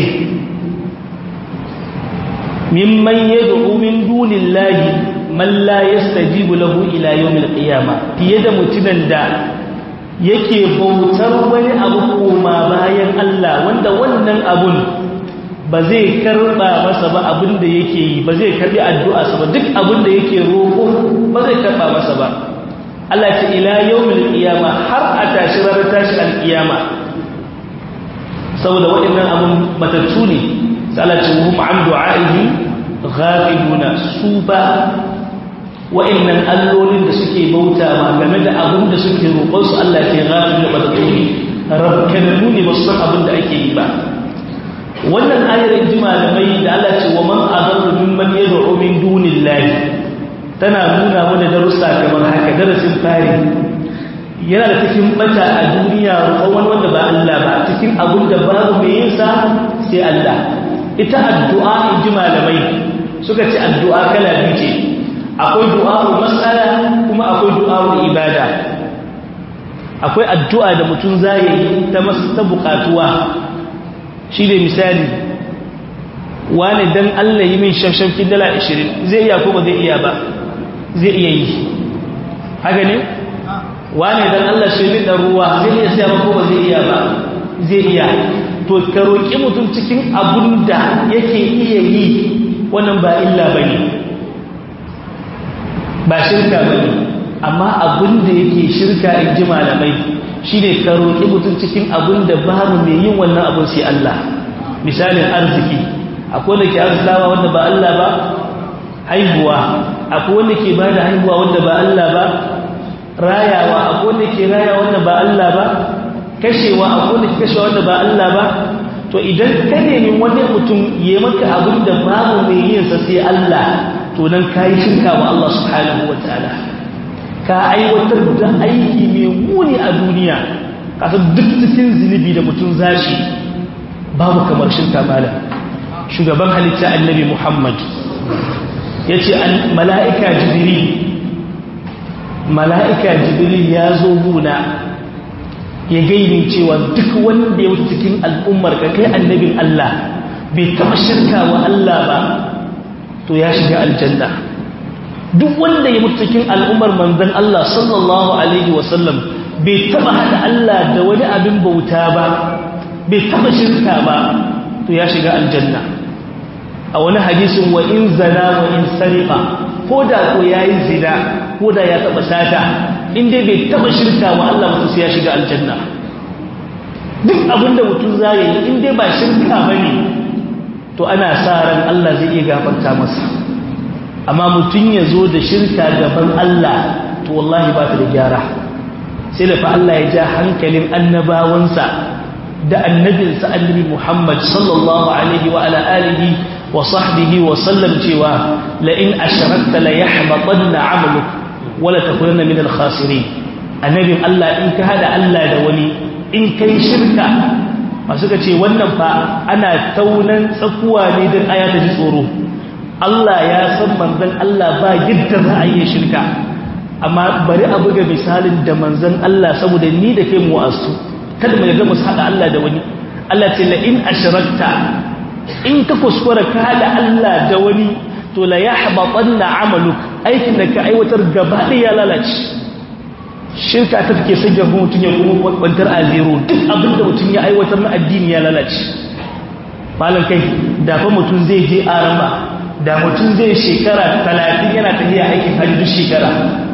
mimman ya du'u min dunin lahi man la yastajibu lahu ila yawmil qiyama fiye da mutumin da yake bautar wani abu koma bayan Allah wanda wannan abun ba zai karba masa ba abin da yake yi ba zai karbi addu'a sa ba duk abin da yake roƙo ba zai karba masa ba Allah ce ila yawmil qiyama har a tashi ranar tashi alqiyama saboda waɗannan abun matattu ne sai Allah ce hum an du'a'ihi ghafiluna su ba waɗannan allolin da suke bauta ma game da abun da suke roƙon su Allah ce ghafiluna matattu ne rabkananu ne ba su san abin da ake yi ba wannan ayar inji malamai da Allah ce wa man adallu mimman yad'u min dunillahi tana nuna mana darussa kamar haka darasin fari yana da cikin bata a duniya roƙon wanda ba Allah ba cikin abin da babu mai yin sa sai Allah ita addu'a in ji malamai suka ce addu'a kala biyu ce akwai du'a'u mas'ala kuma akwai du'a'u ibada akwai addu'a da mutum zai yi ta masa ta bukatuwa shi ne misali wani dan Allah yi min shafshafkin dala 20 zai iya ko ba zai iya ba zai iya yi haka ne wane dan Allah shi min da ruwa zai iya siya ba ko ba zai iya ba zai iya to ka roki mutum cikin abun da yake iya yi wannan ba illa bane ba shirka bane amma abun da yake shirka in ji malamai shine ka roki mutum cikin abun da babu mai yin wannan abun sai Allah misalin arziki akwai da ke arzikawa wanda ba Allah ba haihuwa akwai wanda ke bada haihuwa wanda ba Allah ba rayawa akwai wanda ke raya wanda ba Allah ba kashewa akwai wanda ke kashewa wanda ba Allah ba to idan ka nemi wani mutum ya maka abin da babu mai yin sa sai Allah to nan kai shirka wa Allah subhanahu wataala ka aiwatar da aiki mai muni a duniya kasa duk cikin zunubi da mutum zashi babu kamar shirka malam shugaban halitta annabi Muhammad ya ce mala'ika jibiri mala'ika jibiri ya zo guna ya gainin cewa duk wanda ya wuce cikin al'ummar ka kai annabin Allah bai taɓa shirka wa Allah ba to ya shiga aljanna duk wanda ya mutu cikin al'ummar manzon Allah sallallahu alaihi wasallam bai taba hada Allah da wani abin bauta ba bai taba shirka ba to ya shiga aljanna a wani hadisin wa in zana wa in sariqa ko da ko yayi zina ko da ya taba sata in dai bai taba shirka wa Allah mutum sai ya shiga aljanna duk abinda mutum zai yi in dai ba shirka bane to ana sa ran Allah zai iya gafarta masa amma mutum ya zo da shirka gaban Allah to wallahi ba ta da gyara sai da fa Allah ya ja hankalin annabawansa da annabinsa annabi Muhammad sallallahu alaihi wa ala alihi wa sahbihi wa sallam cewa la in ashrakta la yahbatanna 'amaluk wa la takunanna min al-khasirin annabin Allah in ka hada Allah da wani in kai shirka masu ka ce wannan fa ana taunan tsakuwa ne don aya ta ji tsoro Allah ya san manzon Allah ba yadda za a yi shirka amma bari a buga misalin da manzon Allah saboda ni da kai mu asu kada mu ga musu hada Allah da wani Allah ce la in ashrakta in ka kuskura ka hada Allah da wani to la yahbatanna amaluk aikin da ka aiwatar gaba ya lalace shirka ta take sanya mutum ya kuma kwantar a zero duk abinda mutum ya aiwatar na addini ya lalace malam kai da fa mutum zai je arama da mutum zai shekara talatin yana tafiya aikin hajji duk shekara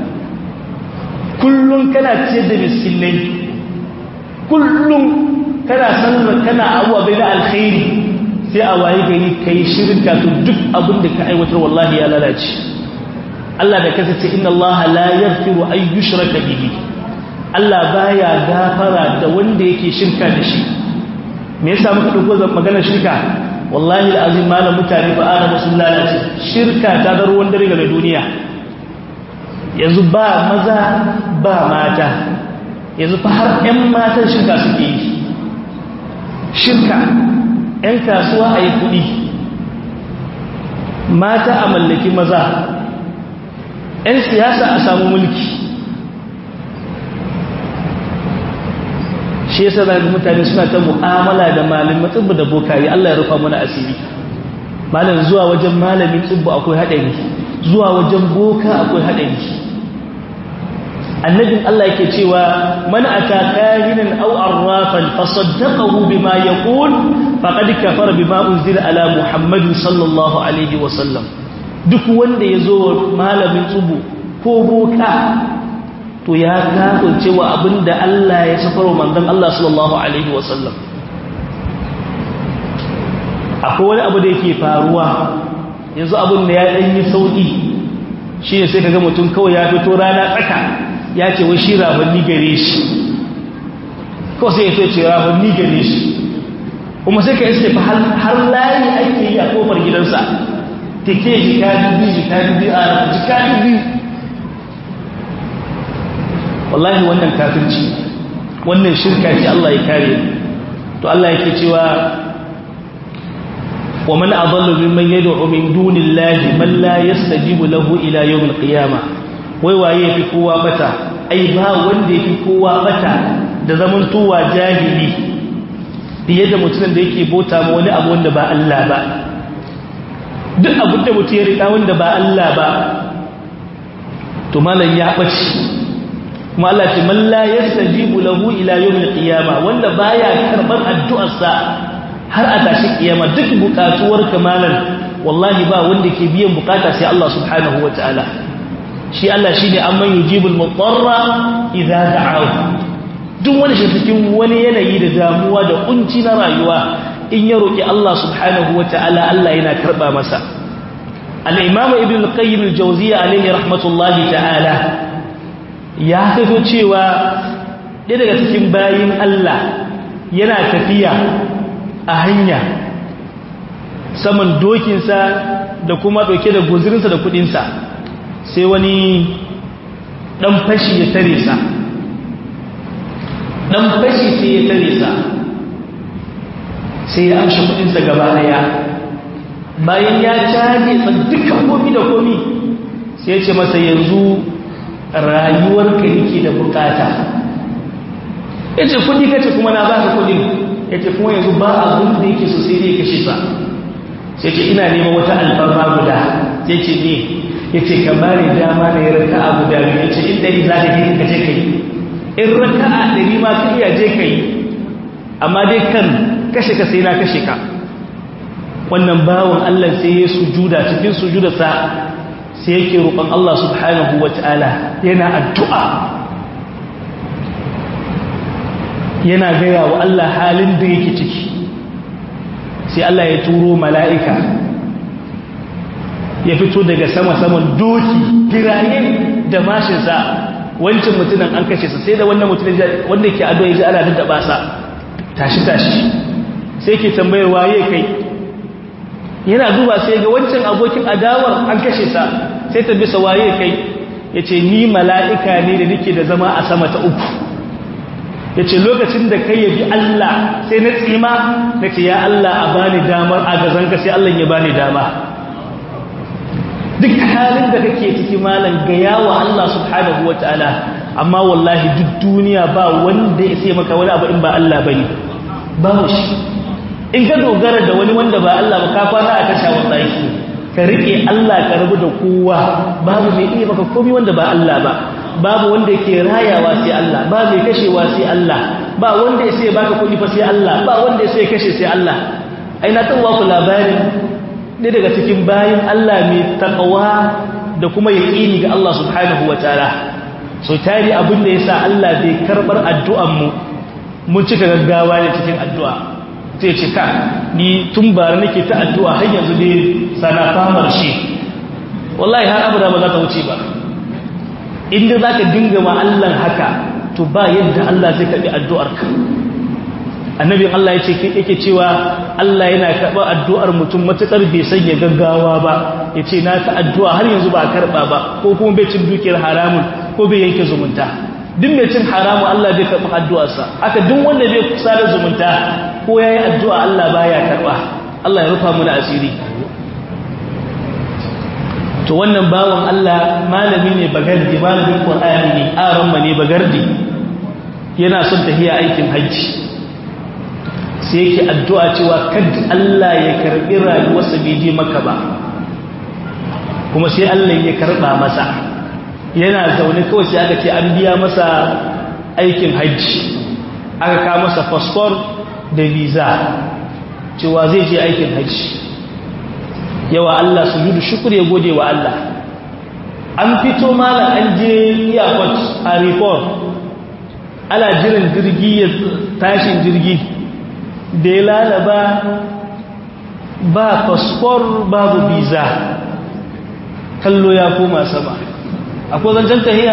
kullum kana ciyar da miskinai kullum kana sanar kana abuwa bai na alkhairi sai a waye gari ka yi shirka to duk abin da ka aiwatar wallahi ya lalace Allah da kasance inna Allah la yaghfiru ay yushraka bihi Allah baya gafara da wanda yake shirka da shi me yasa muka dauko maganar shirka wallahi alazim malam mutane ba ara musun lalace shirka ta da ruwan dare ga duniya yanzu ba maza ba mata yanzu fa har ƴan matan shirka suke yi shirka ƴan kasuwa a yi kuɗi mata a mallaki maza 'yan siyasa a samu mulki shi yasa da mutane suna ta mu'amala da malamin tsibbu da bokaye Allah ya rufa mana asiri malam zuwa wajen malamin tsibbu akwai haɗari zuwa wajen boka akwai haɗari annabin Allah yake cewa man ata kahinan aw arrafan fasaddaqahu bima yaqul faqad kafara bima unzila ala muhammadin sallallahu alaihi wa sallam duk wanda ya zo malamin tsubu ko boka to ya kafin cewa abinda Allah ya safarwa manzon Allah sallallahu alaihi wasallam akwai wani abu da yake faruwa yanzu abin da ya dan yi sauki shi ne sai kaga mutum kawai ya fito rana tsaka ya ce wai shi rabanni gare shi ko sai ya ce rabanni gare shi kuma sai ka iske fa har layi ake yi a kofar gidansa take jika dubi jika dubi a jika dubi wallahi wannan kafirci wannan shirka ce Allah ya kare to Allah yake cewa wa man adallu mimman yad'u min dunillahi man la yastajibu lahu ila yawm alqiyamah wai waye yafi kowa bata ai ba wanda yafi kowa bata da zaman tuwa jahili fiye da mutumin da yake bota ma wani abu wanda ba Allah ba duk abin da mutum ya riƙa wanda ba Allah ba to malam ya ɓace kuma Allah ce man la yastajibu lahu ila yawmil qiyama wanda baya karban addu'arsa har a tashi kiyama duk bukatuwar kamalan wallahi ba wanda ke biyan bukata sai Allah subhanahu wataala shi Allah shine amman yujibul mutarra idza da'ahu duk wani shi cikin wani yanayi da damuwa da kunci na rayuwa in ya roƙi Allah subhanahu wa ta'ala Allah yana karɓa masa al'imamu ibn qayyim al-jauziya alaihi rahmatullahi ta'ala ya fito cewa ɗaya daga cikin bayin Allah yana tafiya a hanya saman dokinsa da kuma ɗauke da guzirinsa da kuɗinsa sai wani ɗan fashi ya tare sa ɗan fashi sai ya tare sa sai ya amshi kudinsa gaba daya bayan ya caje dukkan komi da komi sai ya ce masa yanzu rayuwarka yake da bukata ya ce kudi kace kuma na baka kudin ya ce kuma yanzu ba abin da yake so sai dai kashe sa sai ce ina neman wata alfarma guda sai ce ne yace ka bani dama ne raka'a guda biyu yace in dai za ka je ka je kai in raka'a dari ma ka iya je kai amma dai kan kashe ka sai na kashe ka wannan bawon Allah sai ya sujuda cikin sujudarsa sai yake roƙon Allah subhanahu wata'ala yana addu'a yana gaya wa Allah halin da yake ciki sai Allah ya turo mala'ika ya fito daga sama-saman doki girayen da mashinsa wancan mutunan an kashe sa sai da wannan mutunan wanda ke ado ya ji ana daddaba sa tashi-tashi sai ke tambayar waye kai yana duba sai ga wancan abokin adawar an kashe sa sai ta bisa waye kai ya ce ni mala'ika ne da nake da zama a sama ta uku ya ce lokacin da kai yabi Allah sai na tsima na ce ya Allah a bani damar a gazanka sai Allah ya bani dama duk halin da kake ciki malam ga yawa Allah subhanahu wa ta'ala amma wallahi duk duniya ba wanda ya sai maka wani abu in ba Allah bane babu shi in ka dogara da wani wanda ba Allah ba ka kwana a tasha wallahi ka rike Allah ka rabu da kowa babu mai iya maka komai wanda ba Allah ba babu wanda yake rayawa sai Allah ba mai kashewa sai Allah ba wanda ya sai baka kuɗi fa sai Allah ba wanda ya sai kashe sai Allah ai na tawa ku labarin ne daga cikin bayin Allah mai takawa da kuma yaqini ga Allah subhanahu wataala so tari abin da yasa Allah bai karbar addu'an mu mun cika gaggawa ne cikin addu'a sai ce ka ni tun bara nake ta addu'a har yanzu dai sana famar shi wallahi har abada ba za ta wuce ba inda za ka dinga ma Allah haka to ba yadda Allah zai kaɗi addu'arka annabin Allah ya ce yake cewa Allah yana karɓar addu'ar mutum matuƙar bai sanya gaggawa ba ya ce na ta addu'a har yanzu ba karɓa ba ko kuma bai cin dukiyar haramun ko bai yanke zumunta duk mai cin haramun Allah bai karɓi addu'arsa aka duk wanda bai kusa da zumunta ko ya yi addu'a Allah baya karɓa Allah ya rufa mu da asiri to wannan bawan Allah malami ne bagardi malamin Qur'ani ne aran ne bagardi yana son tafiya aikin hajji sai yake addu'a cewa kada Allah ya karbi rayuwarsa bai je maka ba kuma sai Allah ya karba masa yana zaune kawai sai aka ce an biya masa aikin hajji aka ka masa passport da visa cewa zai je aikin hajji yawa Allah su judu shukur ya gode wa Allah an fito malam an je airport a report ala jiran jirgi ya tashin jirgi da ya lalaba ba fasfor babu visa kallo ya koma sama akwai zancen tahiya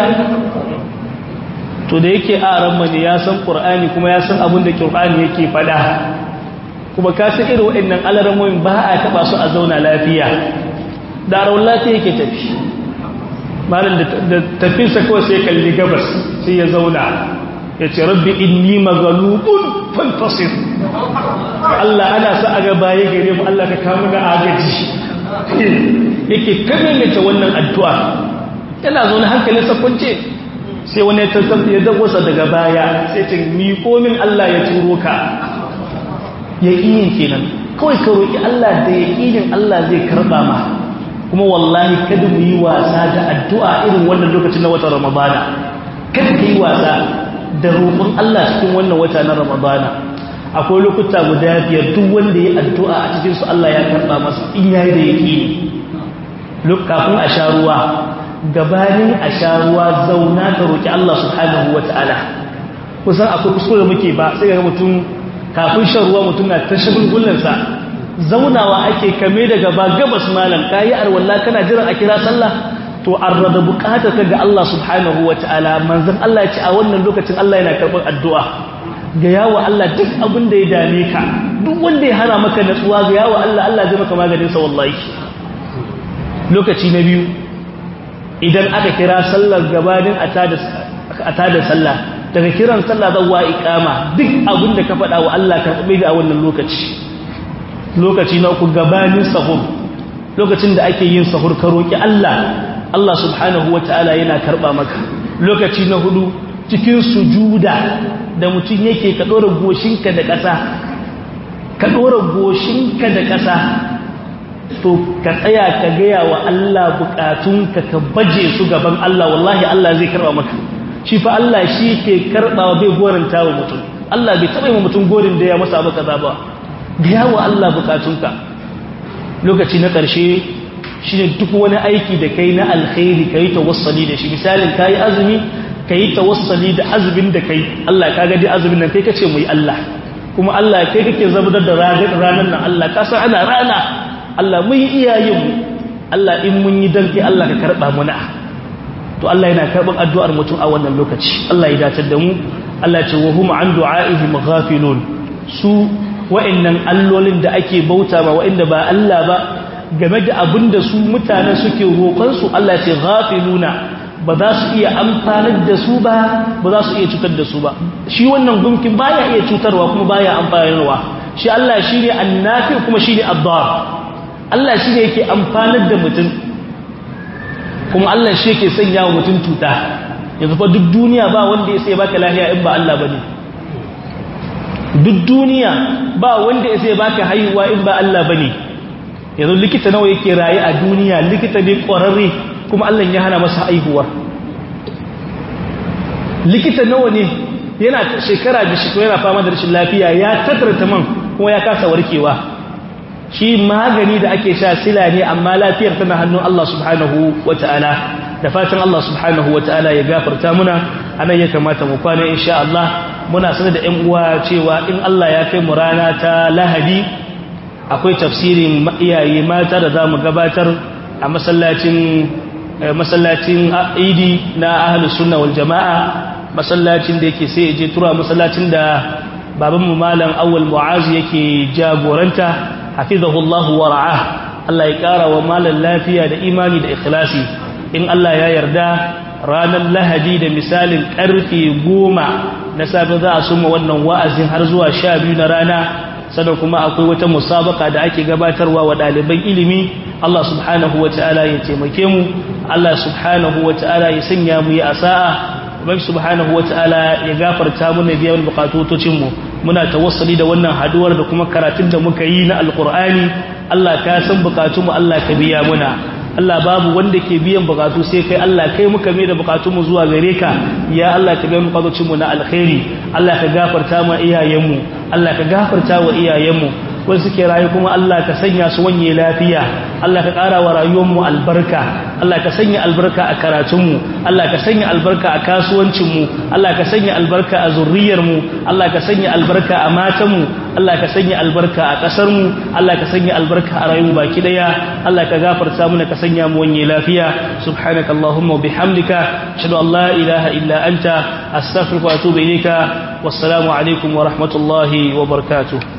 to da yake a ramani ya san ƙur'ani kuma ya san abin da ƙur'ani yake fada kuma ka san irin waɗannan alaramomin ba a taɓa su a zauna lafiya da rawar lafiya yake tafi malam da tafinsa kawai sai kalli gabas sai ya zauna ya ce rabbi inni magalubun fantasir Allah ana sa a gaba ya gare mu Allah ka kamu na agaji yake kamilita wannan addu'a yana zaune hankalin sakwance sai wani ya tattafi ya dagwasa daga baya sai ce mi komin Allah ya turo ka yaƙinin kenan kawai ka roƙi Allah da yaƙinin Allah zai karɓa ma kuma wallahi kada mu yi wasa da addu'a irin wannan lokacin na watan ramadana kada ka yi wasa da roƙon Allah cikin wannan wata na ramadana akwai lokuta guda biyar duk wanda ya addu'a a cikin su Allah ya karɓa masa in yayi da yaƙini kafin a sha ruwa gabanin a sha ruwa zauna ka roƙi Allah subhanahu wata'ala kusan akwai kuskure muke ba sai ga mutum kafin shan ruwa mutum na ta shagulgullansa zaunawa ake kame da gaba gabas malam kayi arwalla kana jiran a kira sallah to arrada bukatar ka ga Allah subhanahu wataala manzon Allah ya ce a wannan lokacin Allah yana karɓar addu'a ga yawo Allah duk abin da ya dame ka duk wanda ya hana maka natsuwa ga yawo Allah Allah zai maka maganin sa wallahi lokaci na biyu idan aka kira sallar gabanin a tada sallah daga kiran sallah zawwa iqama duk abin da ka faɗa wa Allah karɓe ga wannan lokaci lokaci na uku gabanin sahur lokacin da ake yin sahur ka roki Allah Allah subhanahu wataala yana karɓa maka lokaci na hudu cikin sujuda da mutum yake ka dora goshinka da ƙasa ka dora goshinka da ƙasa to ka tsaya ka gaya wa Allah bukatunka ka baje su gaban Allah wallahi Allah zai karba maka shi fa Allah shi ke karbawa bai goranta wa mutum Allah bai taba yi mutum gorin da ya masa ba kaza ba gaya wa Allah bukatunka lokaci na ƙarshe shi ne duk wani aiki da kai na alkhairi ka yi tawassali da shi misalin ka yi azumi ka yi tawassali da azumin da kai Allah ka gadi azumin nan kai ka ce mu yi Allah kuma Allah kai kake zabudar da ranar nan Allah ka san ana rana Allah mun yi iyayenmu Allah in mun yi danke Allah ka karɓa muna to Allah yana karɓar addu'ar mutum a wannan lokaci Allah ya datar da mu Allah ce wa hum an du'a'ihim ghafilun su wa'annan allolin da ake bauta ba wa'anda ba Allah ba game da abin da su mutane suke roƙon su Allah ce ghafiluna ba za su iya amfanar da su ba ba za su iya cutar da su ba shi wannan gumkin baya iya cutarwa kuma baya amfanarwa shi Allah shine annafi kuma shine ad-dar Allah shine yake amfanar da mutum kuma Allah shi yake sanya wa mutum cuta yanzu fa duk duniya ba wanda ya sai baka lafiya in ba Allah bane duk duniya ba wanda ya sai baka haihuwa in ba Allah bane yanzu likita nawa yake raye a duniya likita ne ƙwararre kuma Allah ya hana masa haihuwa likita nawa ne yana shekara da shekara yana fama da rashin lafiya ya tattara man kuma ya kasa warkewa shi magani da ake sha sila ne amma lafiyar tana hannun Allah subhanahu wata'ala da fatan Allah subhanahu wata'ala ya gafarta muna anan ya kamata mu kwana insha Allah muna sanar da ƴan uwa cewa in Allah ya kai mu rana ta Lahadi akwai tafsirin iyaye mata da zamu gabatar a masallacin masallacin Idi na Ahlus Sunna wal Jamaa masallacin da yake sai je tura masallacin da babanmu malam Awwal Mu'az yake jagoranta hafizahullahu wa ra'ah Allah ya kara wa malan lafiya da imani da ikhlasi in Allah ya yarda ranar lahadi da misalin karfe goma na safe za a suma wannan wa'azin har zuwa sha biyu na rana sannan kuma akwai wata musabaka da ake gabatarwa wa ɗaliban ilimi Allah subhanahu wa ta'ala ya taimake mu Allah subhanahu wa ta'ala ya sanya mu yi asa'a Ubangi subhanahu wa ta'ala ya gafarta mana biya bukatotocin mu muna tawassali da wannan haduwar da kuma karatun da muka yi na alkur'ani Allah ka san bukatunmu Allah ka biya muna Allah babu wanda ke biyan bukatu sai kai Allah kai muka mai da bukatunmu zuwa gare ka ya Allah ka biya bukatocinmu na alkhairi Allah ka gafarta ma iyayenmu Allah ka gafarta wa iyayenmu wanda suke rayu kuma Allah ka sanya su wanye lafiya Allah ka ƙara wa rayuwarmu albarka Allah ka sanya albarka a karatunmu Allah ka sanya albarka a kasuwancinmu Allah ka sanya albarka a zurriyarmu Allah ka sanya albarka a matanmu Allah ka sanya albarka a ƙasarmu Allah ka sanya albarka a rayuwa baki daya Allah ka gafarta mana ka sanya mu wanye lafiya subhanaka allahumma wa bihamdika ashhadu an la ilaha illa anta astaghfiruka wa atubu ilayka wassalamu alaikum wa rahmatullahi wa barakatuh